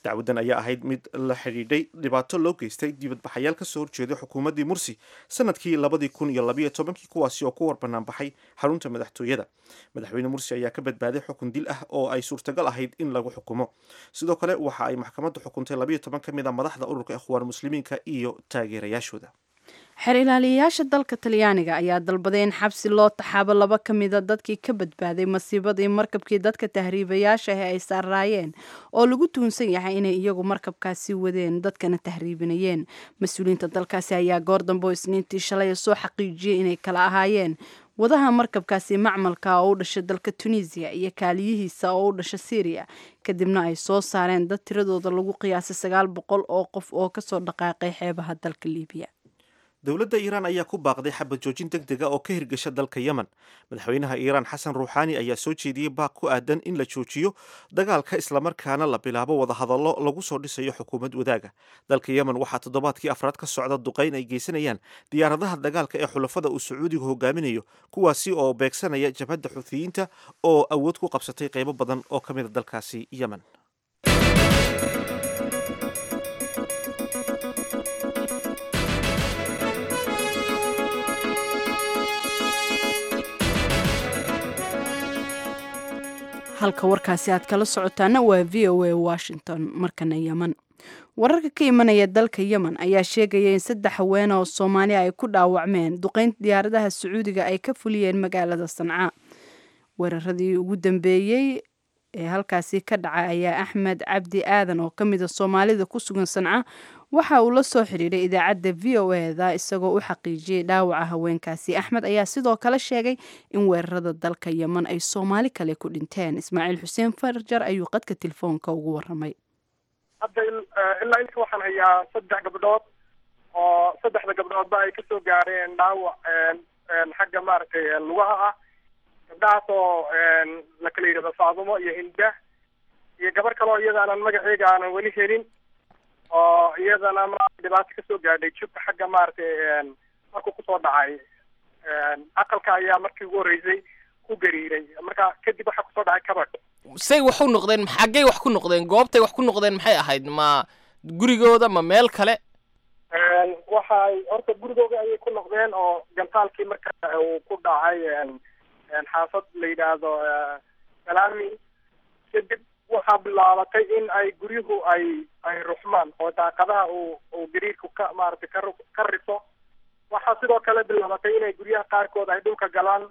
dacwadan ayaa ahayd mid la xidhiidhay dhibaato loo geystay dibadbaxayaal kasoo horjeeday xukuumaddii mursi sanadkii labadii kun iyo labayo tobankii kuwaasi oo ku warbannaan baxay xarunta madaxtooyada madaxweyne mursi ayaa ka badbaaday xukun dil ah oo ay suurtagal ahayd in lagu xukumo sidoo kale waxa ay maxkamaddu xukuntay labayo toban ka mid a madaxda ururka ikhwaan muslimiinka iyo taageerayaashooda xeer ilaaliyayaasha dalka talyaaniga ayaa dalbaday in xabsi loo taxaabo laba ka mida dadkii ka badbaaday masiibadii markabkii dadka tahriibayaasha ah ay saaraayeen oo lagu tuunsan yahay inay iyagu markabkaasi wadeen dadkana tahriibinayeen mas-uuliyiinta dalkaasi ayaa goor dambe oo isniintii shalay soo xaqiijiyey inay kala ahaayeen wadaha markabkaasi macmalka oo u dhashay dalka tunisiya iyo kaaliyihiisa oo u dhasha syriya kadibna ay soo saareen dad tiradooda lagu qiyaasay sagaal boqol oo qof oo kasoo dhaqaaqay xeebaha dalka libiya dowladda iiraan ayaa ku baaqday xabad joojin deg dega oo ka hirgasha dalka yemen madaxweynaha iiraan xasan ruuxaani ayaa soo jeediyey baaq ku aadan in la joojiyo dagaalka islamarkaana la bilaabo wadahadallo lagu soo dhisayo xukuumad wadaaga dalka yemen waxaa toddobaadkii afraad ka socda duqayn ay geysanayaan diyaaradaha dagaalka ee xulafada uu sacuudigu hogaaminayo kuwaasi oo beegsanaya jabhadda xuutiyiinta oo awood ku qabsatay qaybo badan oo ka mid a dalkaasi yemen halka warkaasi aad kala socotaana waa v o a washington markana yemen wararka ka imanaya dalka yemen ayaa sheegaya in saddex haweene oo soomaaliya ay ku dhaawacmeen duqeynta diyaaradaha sacuudiga ay ka fuliyeen magaalada sanca weeraradii ugu dambeeyey ee halkaasi ka dhaca ayaa axmed cabdi aadan oo ka mid a soomaalida ku sugan sanca waxa uu la soo xidhiidhay idaacadda v o eda isagoo u xaqiijiyey dhaawaca haweenkaasi axmed ayaa sidoo kale sheegay in weerarada dalka yemen ay soomaali kale ku dhinteen ismaaciil xuseen farjar ayuu qadka telefoonka ugu waramay hadda ilaa inta waxaan hayaa saddex gabdhood oo saddexda gabdhoodba ay kasoo gaareen dhaawac xagga maaragtay lugaha ah gabdhahaas oo la kala yidhahdo faadumo iyo hinda iyo gabar kale oo iyadaanan magaceega aanan weli helin oo iyadana ma dhibaato kasoo gaadhay jubka xagga maaragtay markuu kusoo dhacay aqalka ayaa markii ugu horreysay ku gariiray marka kadib waxaa kusoo dhacay kabadh say wax u noqdeen xaggay wax ku noqdeen goobtay wax ku noqdeen maxay ahayd ma gurigooda ma meel kale waxay horta gurigooda ayay ku noqdeen oo gantaalkii marka uu ku dhacay xaafad la yidhaahdo salaami kadib waxaa bilaabatay in ay guryuhu ay ay ruxmaan oo daaqadaha uu uu gariirku ka maaragtay ka ka riso waxaa sidoo kale bilaabatay inay guryaha qaarkood ay dhulka galaan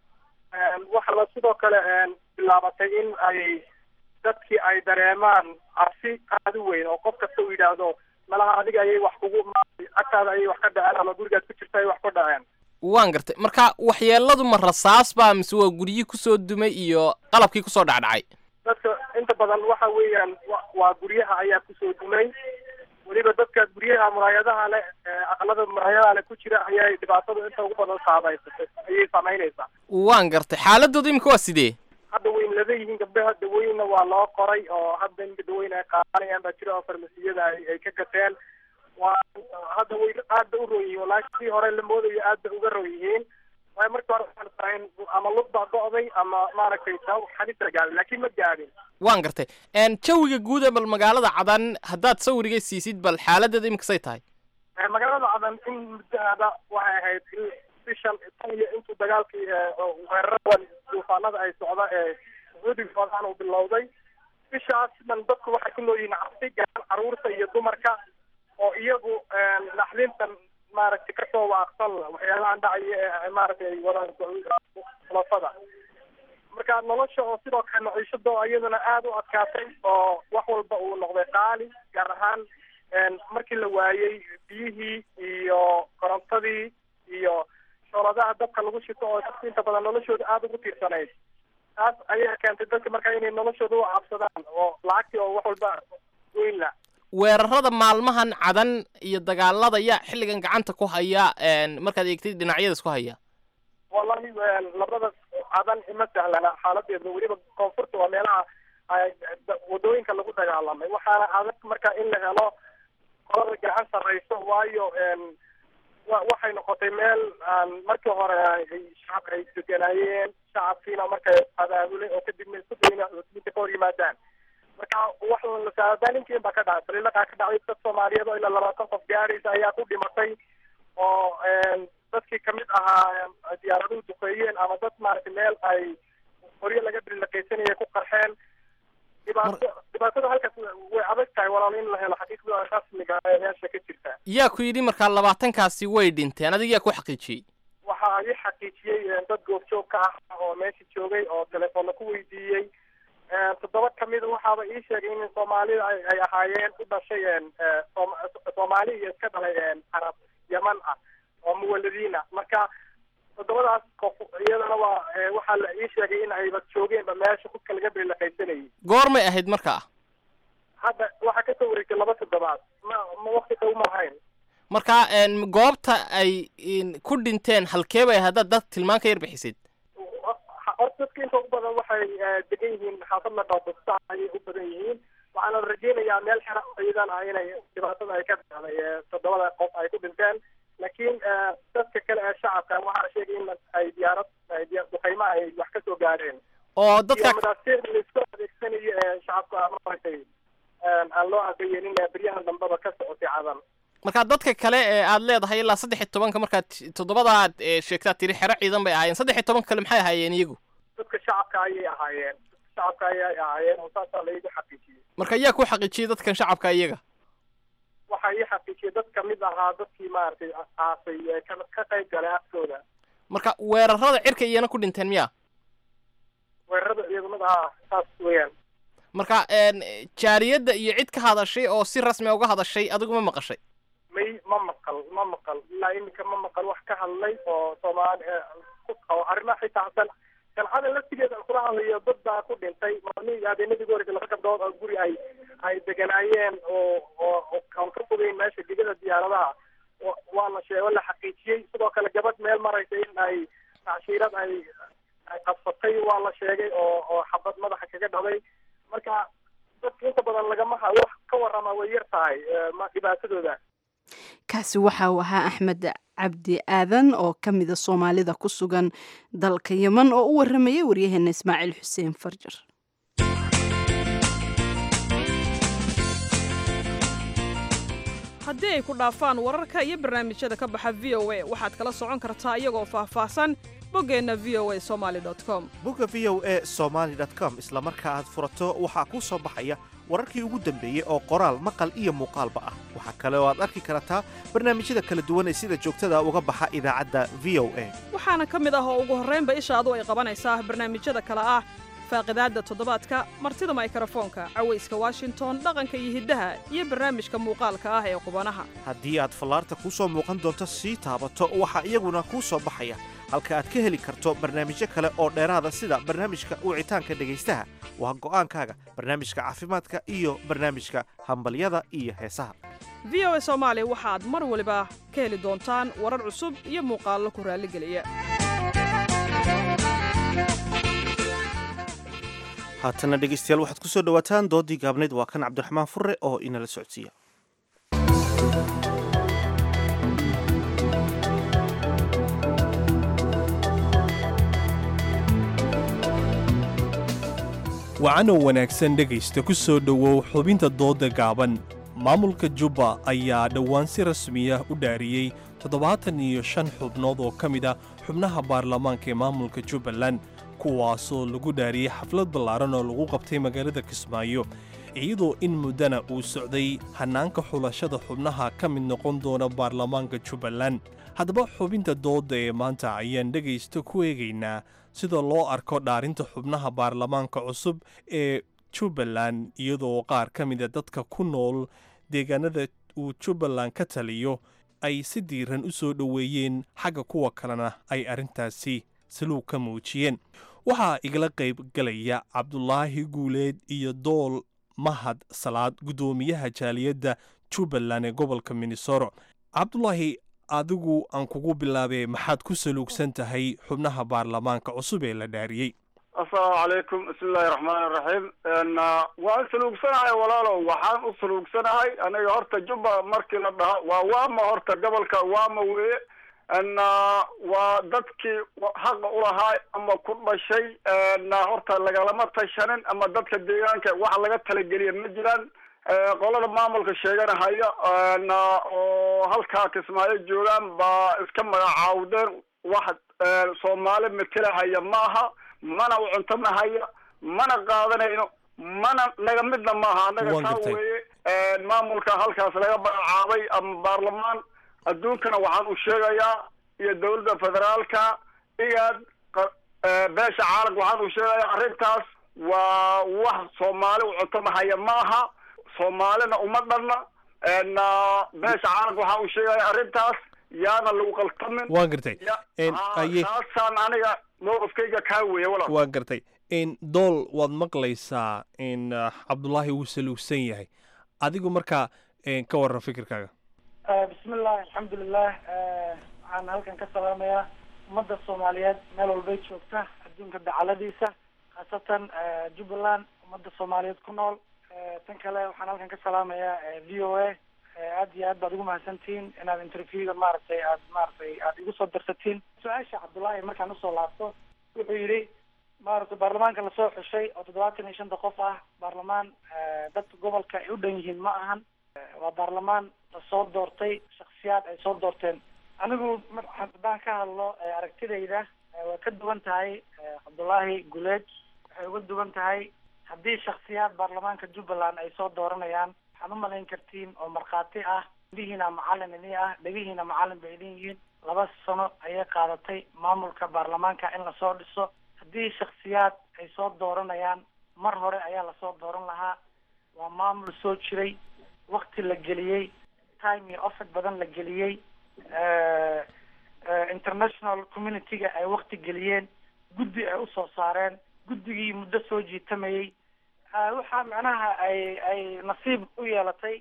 waxaa la sidoo kale bilaabatay in ay dadkii ay dareemaan cabsi aada u weyn oo qof kasta uu yidhaahdo malaha adiga ayay wax kugu agtaada ayay wax ka dhaceen ama gurigaad ku jirta ay wax ku dhaceen waan gartay marka waxyeeladu ma rasaas baa mise waa guryihii kusoo dumay iyo qalabkii kusoo dhacdhacay dadka inta badan waxa weeyaan waa guryaha ayaa kusoo dumay weliba dadka guryaha muraayadaha leh aqalada muraayadaha leh ku jira ayay dhibaatadu inta ugu badan saameysatay ayay saameynaysaa waan gartay xaaladooda imika waa sidee hadda wayn lada yihiin gabdhaha dawooyinna waa loo qoray oo hadda in dawooyin ay qaadanayaan baa jira oo farmasiyada ay ay ka gateen waa hadda way aada u roon yihiin wallaahi sidii hore la moodayo aada uga roon yihiin waayo markii hore waxaan sahayn ama lug baa go'day ama maaragtay sabab xalisa gaadhin laakiin ma gaadhin waan gartay jawiga guud ee bal magaalada cadan haddaad sawiriga siisid bal xaaladeeda imikasay tahay magaalada cadan in muddaada waxay ahayd in bishan tan iyo intuu dagaalkii weeraradan duufaanada ay socda ee sacuudiga wadaan uu bilowday bishaas dhan dadku waxay ku nool yihiin cabsi gaar caruurta iyo dumarka oo iyagu naxdintan maaragtay kasoo waaqsan waxyaalahan dhacaya ee maaragtay ay wadaan khulafada marka nolosha oo sidoo kale maciishado iyaduna aada u adkaatay oo wax walba uu noqday qaali gaar ahaan markii la waayey biyihii iyo korontadii iyo shooladaha dabka lagu shito oo dadka inta badan noloshooda aada ugu tiirsanayd taas ayaa keentay dadka marka inay noloshooda u cabsadaan oo lacagtii oo wax walba weyn la weerarada maalmahan cadan iyo dagaalada yaa xilligan gacanta ku haya markaad eegtay dhinacyadaas ku haya wallahi labada cadan ima sahlana xaaladeeda weliba koonfurta waa meelaha wadooyinka lagu dagaalamay waxaana adag marka in la helo qolada gacan sarreyso waayo waxay noqotay meel aan markii hore shacabka ay deganaayeen shacabkiina markay abaabulay oo kadibna isku dayna muslimiinta ka hor yimaadaan marka wax saadaalinkiin baa ka dhacay baliilaqaa ka dhacday dad soomaaliyeed oo ilaa labaatan qof gaaraysa ayaa ku dhimatay oo dadkii kamid ahaa diyaaraduhu duqeeyeen ama dad maaragtay meel ay qoryo laga brilaqaysanayay ku qarxeen dhibaato dhibaatada halkaas way adag tahay walaal in la helo xaqiiqda rasmiga ee meesha ka jirta yaa ku yidhi markaa labaatankaasi way dhinteen adiga yaa ku xaqiijiyey waxaa ii xaqiijiyey dad goobjoog ka ah oo meesha joogay oo telefoonna ku weydiiyey toddoba kamida waxaaba ii sheegay in soomaalida ay ay ahaayeen u dhashay soomaali iyo iska dhalay carab yaman ah oo muwaladiin ah marka toddobadaas qof iyadana waa waxaa la ii sheegay in ayba joogeenba meesha kudka laga beelaqaysanayay goormay ahayd markaa hadda waxaa kasoo wareegtay laba toddobaad ma ma wakti dhow ma ahayn marka goobta ay ku dhinteen halkee bay haddaad dad tilmaan ka yar bixisid horta dadka inta ugu badan waxay degan yihiin xaafad la dhaabasta ayay u badan yihiin waxaana rajeynayaa meel xera ciidan ah inay dhibaatada ay ka dhacday toddobada qof ay ku dhinteen laakiin dadka kale ee shacabka waxaa sheegay in ay diyaarad duqayma ay wax ka soo gaadheen oo dadka madaasiir laisku adeegsanayo ee shacabka maaragtay aan loo aqayenin beryahan dambeba ka socotay cadan marka dadka kale ee aad leedahay ilaa saddex iyo tobanka markaad toddobadaad sheegtaad tiri xero ciidan bay ahaayeen saddex iyo tobanka kale maxay ahaayeen iyagu dadka shacabka ayay ahaayeen shacabka ayay ahaayeen oo saasaa laigu xaqiijiyey marka yaa ku xaqiijiyey dadkan shacabka iyaga waxaa ii xaqiijiyey dad kamid ahaa dadkii maaragtay aasay ka ka qayb galay aftooda marka weerarada cirka iyana ku dhinteen miya weerarada ciidamada ah saas weeyaan marka jaariyadda iyo cid ka hadashay oo si rasmi uga hadashay adigu ma maqashay may ma maqal ma maqal ilaa iminka ma maqal wax ka hadlay oo soomaali ku qabo arrimaha xitaa san galcada laftigeeda kula hadlayo dad baa ku dhintay maalmihii habeenadii goorka laba gabdhood oo guri ay ay deganaayeen oo oo aan ka fogeyn meesha digada diyaaradaha waa la sheego la xaqiijiyey sidoo kale gabadh meel maraysa in ay tacshiirad ay ay qabsatay waa la sheegay oo oo xabad madaxa kaga dhacday marka dadka inta badan lagama ha wax ka warrama way yar tahay dhibaatadooda kaasi waxa uu ahaa axmed cabdi aadan oo ka mida soomaalida ku sugan dalka yeman oo u waramayay waryaheena ismaaciil xuseen farjar haddii ay ku dhaafaan wararka iyo barnaamijyada ka baxa v o a waxaad kala socon kartaa iyagoo faahfaahsan boggeenna v o a somaali com bogga v o a somaali com isla marka aad furato waxaa kuu soo baxaya wararkii ugu dambeeyey oo qoraal maqal iyo muuqaalba ah waxaa kale oo aad arki kartaa barnaamijyada kala duwan ee sida joogtada uga baxa idaacadda v o a waxaana ka mid ah oo ugu horraynba ishaadu ay qabanaysaa barnaamijyada kale ah faaqidaadda toddobaadka martida maykrofoonka cawayska washington dhaqanka iyo hiddaha iyo barnaamijka muuqaalka ah ee qubanaha haddii aad fallaarta kuu soo muuqan doonto sii taabato waxaa iyaguna kuu soo baxaya halka aad ka heli karto barnaamijyo kale oo dheeraada sida barnaamijka wicitaanka dhegaystaha waa go'aankaaga barnaamijka caafimaadka iyo barnaamijka hambalyada iyo heesaha v o a soomaali waxaad mar waliba ka heli doontaan warar cusub iyo muuqaallo ku raalligeliya haatana dhegaystayaal waxaad ku soo dhowaataan doodii gaabnayd waa kan cabdiraxmaan furre oo inala socodsiiya wacanow wanaagsan dhegaysta ku soo dhowow xubinta doodda gaaban maamulka jubba ayaa dhowaan si rasmiya u dhaariyey toddobaatan iyo shan xubnood oo ka mid a xubnaha baarlamaanka ee maamulka jubbaland kuwaasoo lagu dhaariyey xaflad ballaaran oo lagu qabtay magaalada kismaayo iyadoo in muddana uu socday hannaanka xulashada xubnaha ka mid noqon doona baarlamaanka jubbaland haddaba xubinta doodda ee maanta ayaan dhegaysta ku eegaynaa sida loo arko dhaarinta xubnaha baarlamaanka cusub ee jubbaland iyadoo qaar ka mida dadka ku nool deegaanada uu jubbaland ka taliyo ay si diiran u soo dhoweeyeen xagga kuwa kalena ay arrintaasi saluug ka muujiyeen waxaa igala qayb galaya cabdulaahi guuleed iyo dool mahad salaad guddoomiyaha jaaliyadda jubbaland ee gobolka minnesoro cabdulaahi adigu aan kugu bilaabee maxaad ku saluugsan tahay xubnaha baarlamaanka cusub ee la dhaariyey assalaamu calaykum bismillahi raxmaani raxiim waan saluugsanahay walaalow waxaan u saluugsanahay aniga horta jubba markii la dhaho waa waama horta gobolka waama weye na waa dadkii xaqa ulahaa ama ku dhashay na horta lagalama tashanin ama dadka deegaanka wax laga talageliya ma jiraan qolada maamulka sheeganahaya na oo halkaa kismaayo joogaan baa iska magacaawdeen wax soomaali matalahaya ma aha mana u cuntamahaya mana qaadanayno mana naga midna maaha annaga Waan saa gartay. weeye maamulka halkaas laga magacaabay ama baarlamaan adduunkana waxaan u sheegayaa iyo dawladda federaalka igaad qa- eh, beesha caalamka waxaan u sheegayaa arrintaas waa wax soomaali u cuntamahaya ma aha soomaalina uma dhanna na beesha caalamka waxaan u sheegayaa arrintaas yaana lagu qaltamin waan gartay En, Ah, aye taasaan aniga mowqifkayga kaa weeye walaal waan gartay in dool waad maqlaysaa in ah, cabdulaahi wuu saluugsan yahay adigu markaa en, ka waran fikirkaaga bismillahi alxamdulilah waxaan halkan ka salaamayaa ummadda soomaaliyeed meel walbay joogta adduunka dacaladiisa khaasatan jubbaland ummadda soomaaliyeed ku nool tan kale waxaan halkan ka salaamayaa v o a aad iyo aad baad ugu mahadsantihiin inaad interviewga maaragtay aad maaragtay aad igu soo darsatiin su-aasha cabdullaahi markaan usoo laabto wuxuu yidhi maaragtay baarlamaanka lasoo xushay oo toddobaatan iyo shanta qof ah baarlamaan dadka gobolka ay u dhan yihiin ma ahan waa baarlamaan lasoo doortay shaksiyaad ay soo doorteen anigu mar- haddaan ka hadlo eh, aragtidayda eh, waa ka duwan tahay eh, cabdullaahi guleed waxay uga duwan tahay haddii shaksiyaad baarlamaanka jubbaland ay soo dooranayaan waxaad u malayn kartiin oo markhaati ah indhihiina macalin ini ah dhegihiina macalin bay idin yihiin laba sano ayay qaadatay maamulka baarlamaanka in lasoo dhiso haddii shaksiyaad ay soo dooranayaan mar hore ayaa lasoo dooran lahaa waa maamul soo jiray wakti la geliyey time iyo ofad badan la geliyey eh, eh, international community-ga ay wakti geliyeen guddi ay usoo saareen guddigii muddo soo jiitamayey Ah, waxaa macnaha ay ay nasiib u yeelatay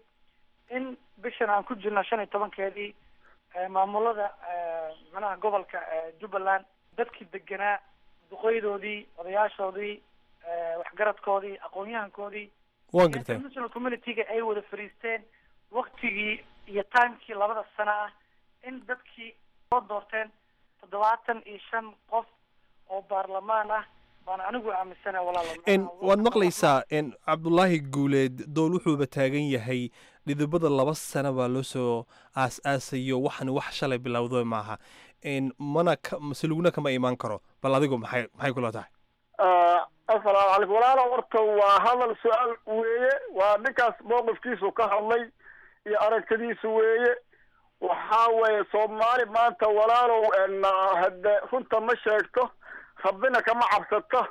in bishan aan ku jirno shan iyo tobankeedii eh, maamulada eh, macnaha gobolka eh, jubbaland dadkii deganaa duqeydoodii odayaashoodii eh, waxgaradkoodii aqoon-yahankoodii waan gartay international community-ga ay wada fariisteen waktigii iyo timekii labada sano ah in dadkii soo doorteen toddobaatan iyo shan qof oo baarlamaan ah baan anigu aaminsana walaalo En, waad maqlaysaa en, cabdulaahi guuleed dool wuxuuba taagan yahay dhidibada laba sano baa loo soo aas-aasayo waxan wax shalay bilowdo maaha En, mana ka masalugna kama imaan karo bal adigu maxay maxay kula tahay asalaamu calaykum walaalo horta waa hadal su-aal weeye waa ninkaas mowqifkiisu ka hadlay iyo aragtidiisu weeye waxaa weeye soomaali maanta walaalow en, hade runta ma sheegto rabbina kama cabsato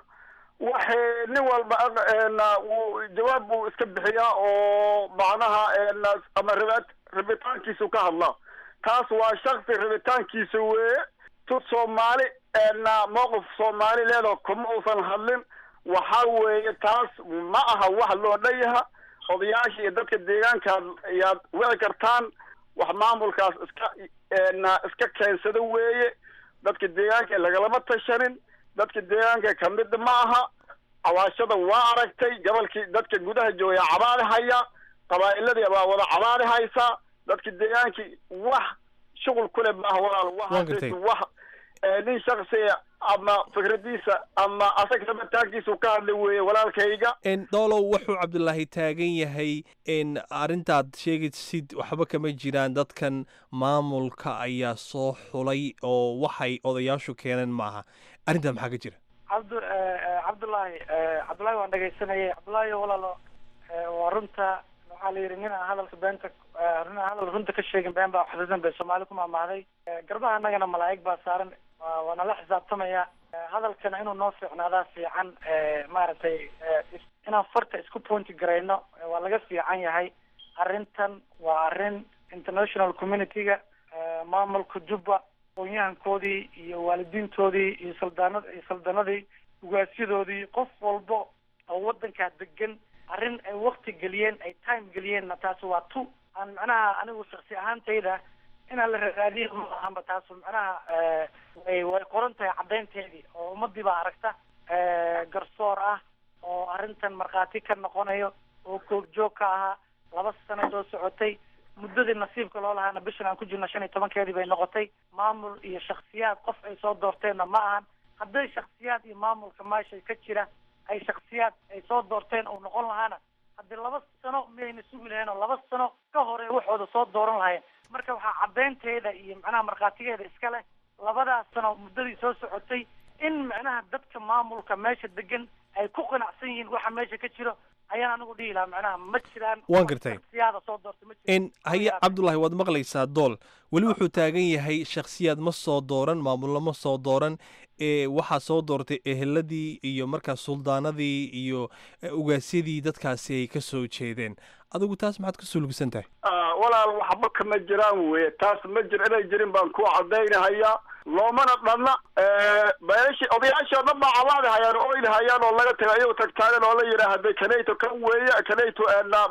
waxay nin walba aq- en, wuu jawaab buu iska bixiyaa oo macnaha en, ama rabi- rabitaankiisu ka hadlaa taas waa shaksi rabitaankiisa weeye tu soomaali en, mowqif soomaali leedo kuma uusan hadlin waxaa weeye taas ma aha wax loo dhanyaha odayaasha iyo dadka deegaankaad ayaad wici kartaan wax maamulkaas iska en, iska keensada weeye dadka deegaanka lagalama tashanin dadka deegaanka kamid ma aha cawaashada waa aragtay gobolkii dadka gudaha joogaya cabaadi haya qabaa'iladii baa wada cabaadi haysa dadka deegaankii wax shuqul kule maaha walaal Waan gartay. wax wax eh, nin shaksiya ama fikradiisa ama asaga rabitaankiisu ka hadlay weeye walaalkayga En, doolow wuxuu cabdulaahi taagan yahay in arrintaad sheegaysid waxba kama jiraan dadkan maamulka ayaa soo xulay oo waxay odayaashu keeneen maaha arrintaa maxaa ka jira cabdu eh, eh, cabdullaahi eh, cabdullaahi waan dhegaysanayay cabdullaahi walaalo eh, waa runta waxaa la yidhi nin aan hadalka beenta eh, nin aan hadal runta ka sheegin been baa xusuusan bay soomaali ku maamahday Eh, garbaha annagana malaa'ig baa saaran waa waa nala xisaabtamaya Eh, hadalkana inuu noo fiicnaadaa fiican eh, maaragtay eh, is- inaan farta isku pointi garayno eh, waa laga fiican yahay arrintan waa arrin international community-ga eh, maamulka jubba aqoon-yahankoodii iyo waalidiintoodii iyo saldaanad iyo saldanadii ugaasyadoodii qof walba oo wadankaa degan arrin ay wakti geliyeen ay time geliyeenna taasi waa tu aan macnaha anigu shaksi ahaantayda inaan la raadiyo ma ahanba taasu macnaha eh, way way qoran tahay caddaynteedii oo ummadii baa aragta eh, garsoor ah oo arrintan markhaati ka noqonayo oo koogjoog ka ahaa laba sano soo socotay muddadii nasiibka loo lahaana bishan aan ku jirno shan iyo tobankeedii bay noqotay maamul iyo shaksiyaad qof ay soo doorteenna ma ahan hadday shaksiyaad iyo maamulka meesha ka jira ay shaksiyaad ay soo doorteen uu noqon lahaana haddii laba sano miyayna sugi lahayn oo laba sano ka hore waxooda soo dooran lahayeen marka waxaa caddaynteeda iyo macnaha markhaatigeeda iska leh labadaas sano muddadii soo socotay in macnaha dadka maamulka meesha degan ay ku qanacsan yihiin waxa meesha ka jiro ayaan anigu dhihi lahaa macnaha ma jiraan waan gartay shaksiyaada soo doortay ma jiraan n haye cabdulaahi waad maqlaysaa dool weli wuxuu taagan yahay shakhsiyaad ma soo dooran maamullo ma soo dooran ee waxaa soo doortay eheladii iyo markaas suldaanadii iyo ugaasyadii dadkaasi ay ka soo jeedeen adigu taas maxaad ka sulugsan tahay walaal waxba kama jiraan weye taas ma jir inay jirin baan ku cadaynahayaa loomana dhanna beelashi odayaashii o dhan baa cabaadi hayaan oo ilhayaan oo laga taga iyagu tagtaagan oo la yidhaahday kanayto kan weeye kanayto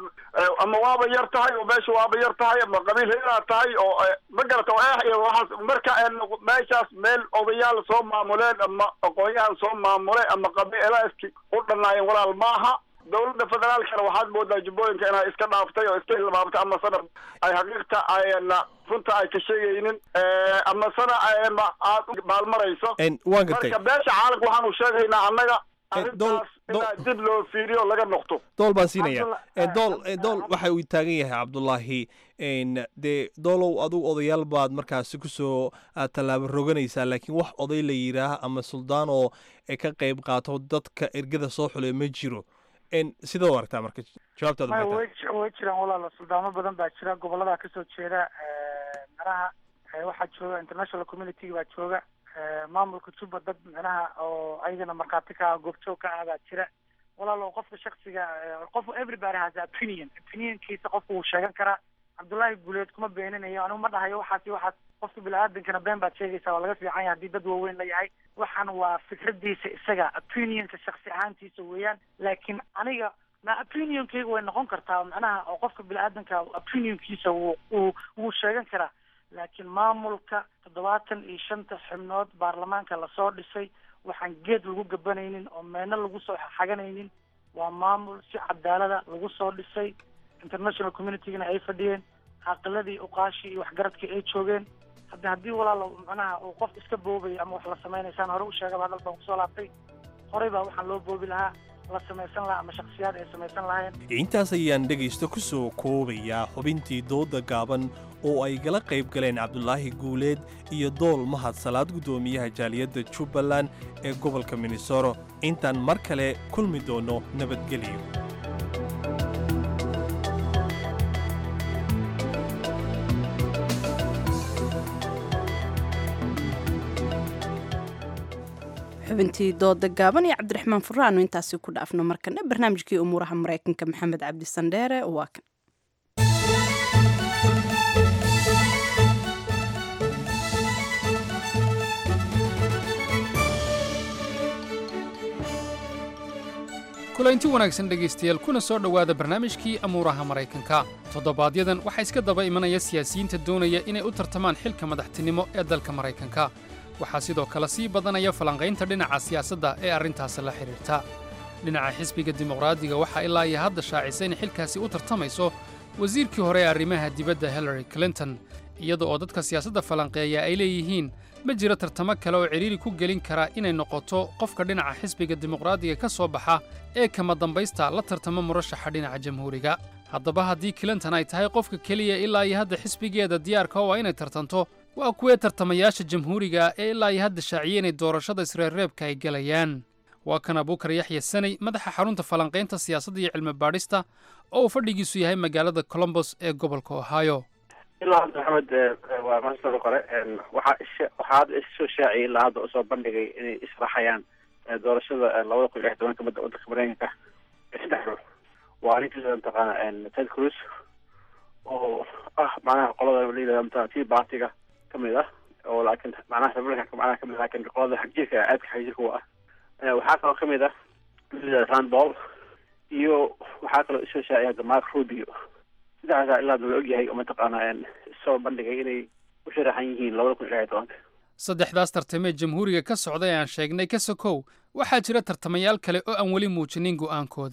ama waaba yar tahay oo meesha waaba yar tahay ama qabiil heeraa tahay oo ma garata oo eh iyo waxaas marka meeshaas meel odayaal soo maamuleen ama aqoonyahan soo maamulay ama qabiilaaski u dhanaayeen walaal maaha dowladda federaalkana waxaad moodaa jubbooyinka inay iska dhaaftay oo iska hilmaamtay ama sana ay xaqiiqta ayna runta ay ka sheegaynin ama sana ayma aad u maalmarayso waan gartay marka beesha caalamka waxaanu sheegaynaa annaga arrintaas inaa dib loo fiiriyo laga noqto dool baan siinaya dool dool waxa uu taagan yahay cabdulaahi dee doolow adigu odayaal baad markaasi kusoo tallaabo roganaysaa laakiin wax oday la yidhaah ama suldaan oo ka qayb qaato dadka ergada soo xulay ma jiro sidoo aragtaa marka jawaabtaada maya maxay way ji- way jiraan walaalo suldaamo badan baa jira gobolada kasoo jeeda micnaha eh, waxaa jooga international community baa jooga eh, maamulka juba dad micnaha oo ayagana markhaati ka ah goobjoog ka ah baa jira walaalo qofka shaksiga eh, qof everybody has a opinion opinionkiisa qofku wuu sheegan karaa cabdullaahi guuleed kuma beeninayo anigu ma dhahayo waxaas iyo waxaas qofka bini-aadankana been baad sheegaysaa waa laga fiican yahay haddii dad waaweyn la yahay waxaan waa fikradiisa isaga opinionka shaksi ahaantiisa weeyaan laakiin aniga na opinionkayga way noqon kartaa macnaha oo qofka bini-aadanka opinionkiisa wuu wuu wuu sheegan karaa laakiin maamulka toddobaatan iyo shanta xubnood baarlamaanka lasoo dhisay waxaan geed lagu gabanaynin oo meena lagu soo xaganaynin waa maamul si cadaalada lagu soo dhisay international communitygana ay fadhiyeen caqiladii uqaashii iyo waxgaradkii ay joogeen hadda haddii walaalo macnaha uu qof iska boobaya ama wax la samaynaysaan hore u sheegaba hadal baan kusoo laabtay horey baa waxaan loo boobi lahaa la samaysan lahaa ama shaksiyaad ay samaysan lahayn intaas ayaan dhegaysta ku soo koobayaa xubintii dooda gaaban oo ay gala qayb galeen cabdulaahi guuleed iyo dool mahad salaad guddoomiyaha jaaliyadda jubbaland ee gobolka minnesoro intaan mar kale kulmi doono nabadgelyo xubintii dooda gaaban iyo cabdiraxmaan furaano intaasi ku dhaafno markana barnaamijkii umuuraha maraykanka maxamed cabdi sandheere waa kan kulaynti wanaagsan dhegaystayaal kuna soo dhowaada barnaamijkii amuuraha maraykanka toddobaadyaddan waxaa iska daba imanaya siyaasiyiinta doonaya inay u tartamaan xilka madaxtinimo ee dalka maraykanka waxaa sidoo kale sii badanaya falanqaynta dhinaca siyaasadda ee arrintaasi la xidhiirta dhinaca xisbiga dimuqraadiga waxaa ilaa iyo hadda shaacisa in xilkaasi u tartamayso wasiirkii hore ee arrimaha dibadda hillary clinton iyada oo dadka siyaasadda falanqeeya ay leeyihiin ma jiro tartamo kale oo cidhiiri ku gelin kara inay noqoto qofka dhinaca xisbiga dimuqraadiga ka soo baxa ee kama dambaysta la tartama murashaxa dhinaca jamhuuriga haddaba haddii clinton ay tahay qofka keliya ilaa iyo hadda xisbigeeda diyaarka oo inay tartanto waa kuwee tartamayaasha jamhuuriga ee ilaa iyo hadda shaaciyey inay doorashada isreerreebka ay gelayaan waa kan abuukar yaxya sanay madaxa xarunta falanqaynta siyaasadda iyo cilmi baadhista oo uu fadhigiisu yahay magaalada colombos ee gobolka ohio ilaa hadda maxamed waa mahadsan qore waxaa is waxaa hadda isoo shaaciyay ilaa hadda usoo bandhigay inay israxayaan doorashada labada kun iyo lix tobanka badda waddanka mareykanka saddex ruux waa ninkii mataqaana ted cruz oo ah macnaha qolada la yidhahda mataqana tea partiga kamid ah oo laakiin macnaha republicanka macnaha kamid ah laakiin qolada xagjirka aadka xagjirka u ah waxaa kaloo kamid ah rand paul iyo waxaa kaloo isoo shaaciyay hadda mark rubio saddexdaasa ilaa hadda la ogyahay oo mataqaana soo bandhigay inay u sharaxan yihiin labada kun iyo lix iyo tobanka saddexdaas tartamee jamhuuriga ka socda ee aan sheegnay ka sokow waxaa jira tartamayaal kale oo aan weli muujinin go'aankooda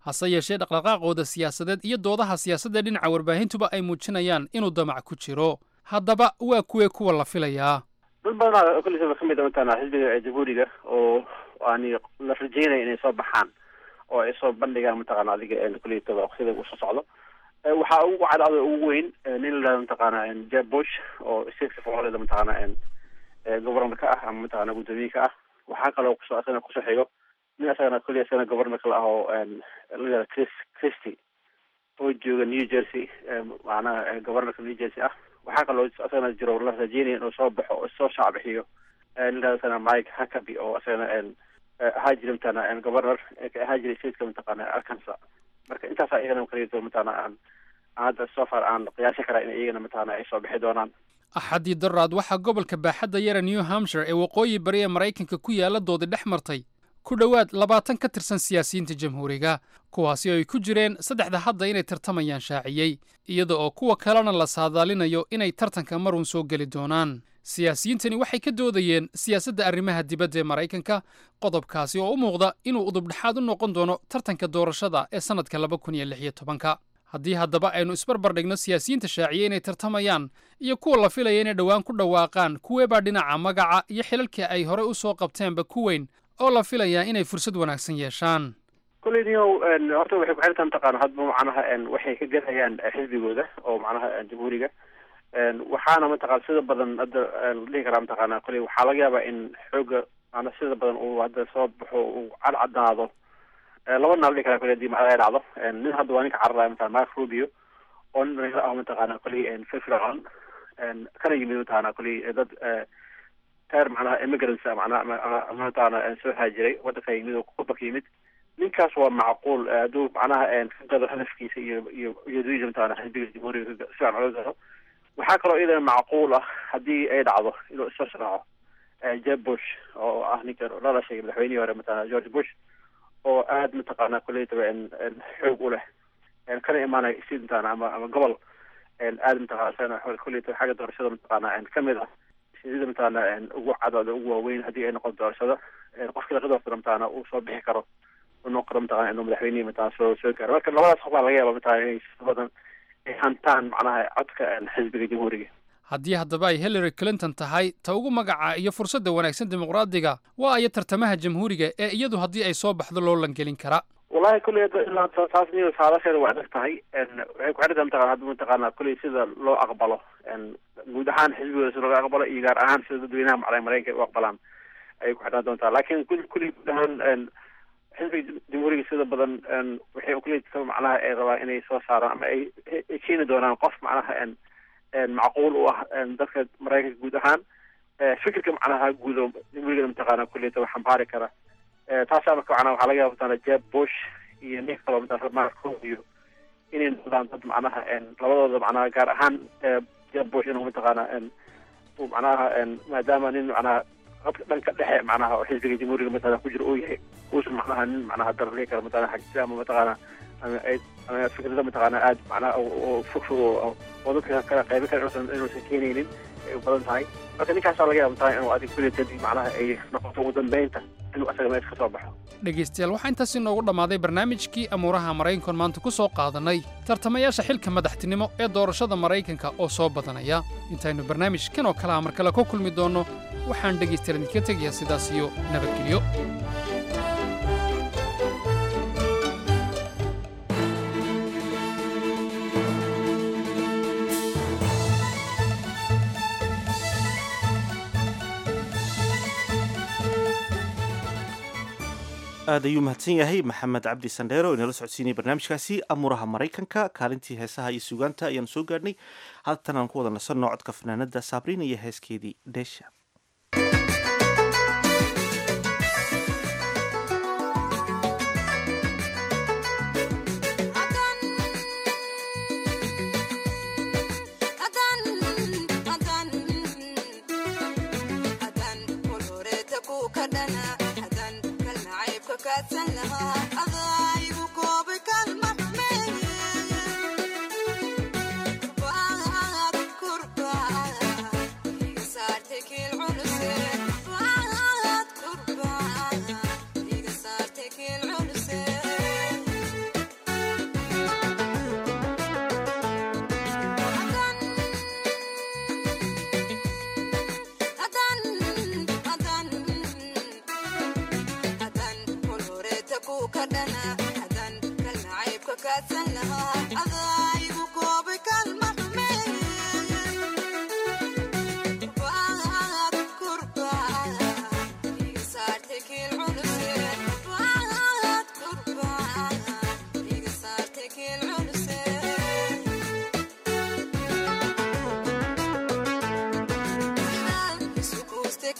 hase yeeshee dhaqdhaqaaqooda siyaasadeed iyo doodaha siyaasadda dhinaca warbaahintuba ay muujinayaan inuu damac ku jiro haddaba waa kuwee kuwa la filayaa dad badanaa kullisaba ka mid a mataqaana xisbiga jamhuuriga oo ani la rajeynaya inay soo baxaan oo ay soo bandhigaan mataqaana adiga kuliyataba sida uu soo socdo waxaa ugu cadcada ugu weyn nin la yihahdo mataqaana jeb bush oo stateka florida mataqaana governor ka ah ama mataqaana guddoomiye ka ah waxaa kaloo kusoo asagana kusoo xigo nin asagana kulli asagana governor kala ah oo la yihahdo chris christy oo jooga new jersey macnaha governorka new jersey ah waxaa kaloo asagana jiro la rajeynaya inuu soo baxo oo soo shacbixiyo nin asagana mike huckaby oo asagana ahaa jira mataqaana governor ahaa jiray stateka mataqaana arkansas marka intaasaa iyagana kaleeto mataqaana aan hadda so far aan qiyaasi karaa in iyagana mataqaana ay soo bixi doonaan axaddii daraad waxaa gobolka baaxadda yara new hampshire ee waqooyi bari ee maraykanka ku yaala doodi dhex martay ku dhowaad labaatan ka tirsan siyaasiyiinta jamhuuriga kuwaasi oo ay ku jireen saddexda hadda inay tartamayaan shaaciyey iyada oo kuwa kalena la saadaalinayo inay tartanka marun soo geli doonaan siyaasiyiintani waxay ka doodayeen siyaasadda arrimaha dibadda ee maraykanka qodobkaasi oo u muuqda inuu udubdhexaad u noqon doono tartanka doorashada ee sannadka laba kun iyo lix iyo tobanka haddii haddaba aynu isbarbar dhigno siyaasiyiinta shaaciye inay tartamayaan iyo kuwa la filaya inay dhowaan ku dhawaaqaan kuweebaa dhinaca magaca iyo xilalkii ay horey u soo qabteenba ku weyn oo la filayaa inay fursad wanaagsan yeeshaan kulley niyow horta waxay ku xirantaha mataqaana hadba macnaha waxay ka gadayaan xisbigooda oo macnaha jamhuuriga waxaana mataqana sida badan hadda la dhihi karaa mataqaana kulley waxaa laga yaabaa in xooga maana sida badan uu hadda soo baxo uu cadcadaado laba nin la dhihi karaa kulley hadii macnaha ay dhacdo nin hadda waa ninka cararaya mataqana mark rubio oo nin dhalinyaro ah mataqaana kulley firfircoon kana yimid mataqaana kulley dad reer macnaha immigrants macnaha mataqaana soo haajiray waddanka yimid oo kubaka yimid ninkaas waa macquul hadduu macnaha ka gado hadafkiisa iyo iyo iyadiisa mataqaana xisbiga jamhuuriga si fiican oga gado waxaa kaloo iyadana macquul ah haddii ay dhacdo inuu isoo sharaaco jeb bush oo ah ninka la dhashay madaxweynihii hore mataqana george bush oo aad mataqaana kulleytaba xoog u leh kana imaanaya state mataqana ama ama gobol aad mataqana isagana kulleytaba xagga doorashada mataqaana kamid ah sida mataqaana ugu cadooda ugu waaweyn haddii ay noqoto doorashada qofkii laga doortana mataqaana uu soo bixi karo uu noqon karo mataqana inuu madaxweynihii mataqana soo soo gaaro marka labadaas qof baa laga yaaba mataqana inay si badan ay hantaan macnaha codka xisbiga jamhuuriga haddii haddaba ay hillary clinton tahay ta ugu magaca iyo fursadda wanaagsan dimuqraadiga waa aya tartamaha jamhuuriga ee iyadu haddii ay soo baxdo loo langelin kara wallahi kulley ilaa taas niyo saadasheeda waa adag tahay waxay ku xidhantahay mataqana hadda mataqaana kulley sida loo aqbalo guud ahaan xisbigooda sida looga aqbalo iyo gaar ahaan sida dadweynaha macnaa maraykanka u aqbalaan ayay ku xidhan doontaa laakiin kull kulley guud ahaan xisbiga jamhuuriga sida badan waxay kulley macnaha ay rabaan inay soo saaraan ama ay ay keeni doonaan qof macnaha macquul u ah dadka maraykanka guud ahaan fikirka macnaha guud oo jamhuurigana mataqaana kulleyta wax xambaari kara taasaa marka macnaha waxaa laga yaaba mataqana jeb bush iyo nin kaloo mataqana mark rubio inay noqdaan dad macnaha labadooda macnaha gaar ahaan jeb bush inuu mataqaana uu macnaha maadaama nin macnaha qabka dhanka dhexe macnaha oo xisbiga jamhuuriga mataqana ku jira uu yahay uusan macnaha nin macnaha darli kara mataqana xagjira ama mataqaana ama ay ama fikrada mataqaana aad macnaha oo fog fog oo dadka kala qaybi kara inuusan inuusan keenaynin ay u badan tahay marka ninkaasaa laga yaaba mataqana inuu adig kuleetad macnaha ay noqoto ugu dambeynta inuu asaga meesha ka soo baxo dhegaystayaal waxaa intaasi noogu dhammaaday barnaamijkii amuuraha maraykankan maanta ku soo qaadanay tartamayaasha xilka madaxtinimo ee doorashada maraykanka oo soo badanaya intaynu barnaamijkan oo kalaha mar kale ku kulmi doonno waxaan dhegaystayaal idinka tegayaa sidaas iyo nabadgelyo aad ayuu mahadsan yahay maxamed cabdi sandheero oo inala socodsiinaya barnaamijkaasi amuuraha maraykanka kaalintii heesaha iyo sugaanta ayaanu soo gaadhnay haatan aan ku wada nasanno codka fanaanada saabriin iyo heeskeedii dheesha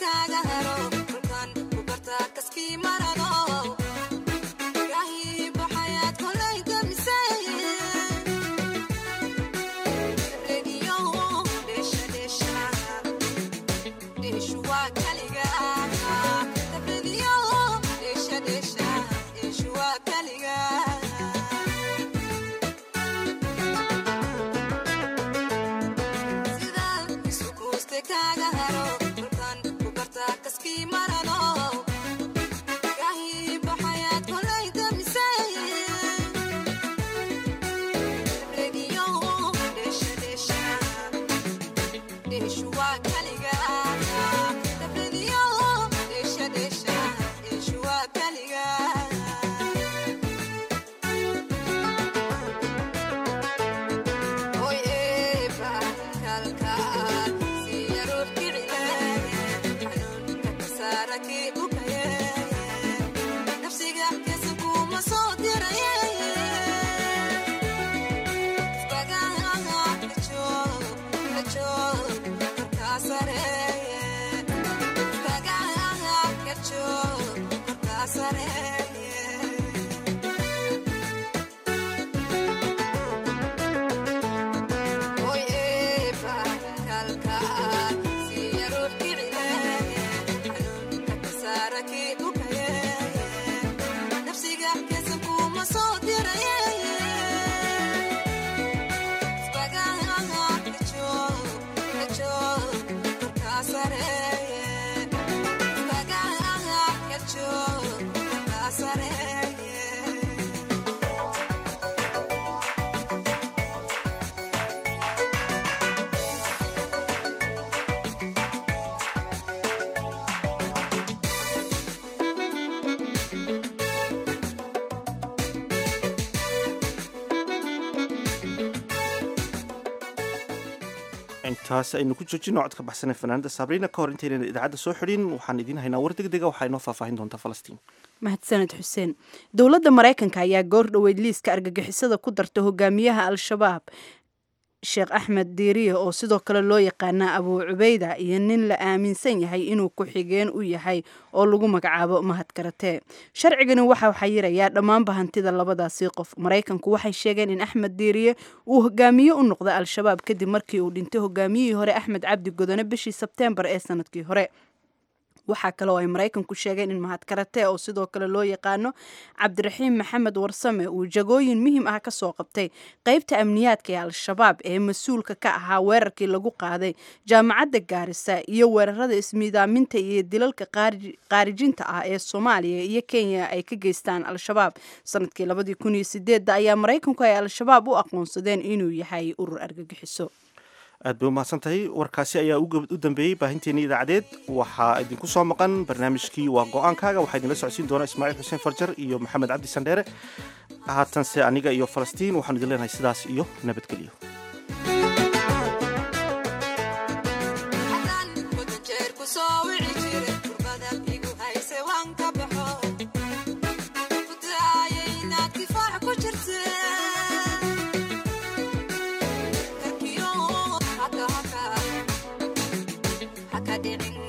kaaga haro kolkaan ku bartaa kaskii marado gaahii baxayaad kolay gamisay rediyo dheesha dheesha dheeshu waa kaliga rediyo dheesha dheesha dheeshu waa kaliga sida isukuuste kaaga haro kolkaan ku bartaa kaskii marado gaahii baxayaad kolay gamisay rediyo dheesha dheesha dheeshu waa kaliga rediyo dheesha dheesha dheeshu waa kaliga Oy eeba kalkaal siya ruux kicilaye xanuunka kasaara kii bukaye nafsiga kesa kuma soo diraye isbagaha kajoog kajoog korkaa sareeye isbagaha kajoog korkaa sareeye Oy eeba kalkaal siya ruux kicilaye xanuunka kasaara kii bukaye nafsiga kesa kuma soo diraye isbagaha kajoog kajoog korkaa sareeye isbagaha kajoog korkaa sareeye intaas aynu ku joojino codka baxsanee fanaanada sabriina ka hor intaynan idaacadda soo xidhin waxaan idiin haynaa war degdega waxaa inoo faahfaahin doontaa falastiin mahadsaned xuseen dowladda maraykanka ayaa goor dhoweyd liiska argagixisada ku darta hogaamiyaha al-shabaab sheekh axmed diiriye oo sidoo kale loo yaqaana abuu cubeyda iyo nin la aaminsan yahay inuu ku-xigeen u yahay oo lagu magacaabo mahad karatee sharcigani waxa xayirayaa dhammaanba hantida labadaasi qof maraykanku waxay sheegeen in axmed diiriye uu hogaamiye u noqda al-shabaab kadib markii uu dhintay hogaamiyihii hore axmed cabdi godone bishii sebteembar ee sanadkii hore waxaa kale oo ay maraykanku sheegeen in mahad karatee oo sidoo kale loo yaqaano cabdiraxiim maxamed warsame uu jagooyin muhiim ah kasoo qabtay qeybta amniyaadka ee al-shabaab ee mas-uulka ka ahaa weerarkii lagu qaaday jaamacadda gaarisa iyo weerarada ismiidaaminta iyo dilalka qaarijinta ah ee soomaaliya iyo kenya ay ka geystaan al-shabaab sanadkii labadii kun iyo sideedda ayaa maraykanku ay al-shabaab u aqoonsadeen inuu yahay urur argagixiso aad bay umahadsan tahay warkaasi ayaa u dambeeyey baahinteennii idaacadeed waxaa idinku soo maqan barnaamijkii waa go-aankaaga waxaa idinla socodsiin doona ismaaciil xuseen farjar iyo maxamed cabdi sandheere haatanse aniga iyo falastiin waxaanu idin leenahay sidaas iyo nabadgelyo Haka dhicin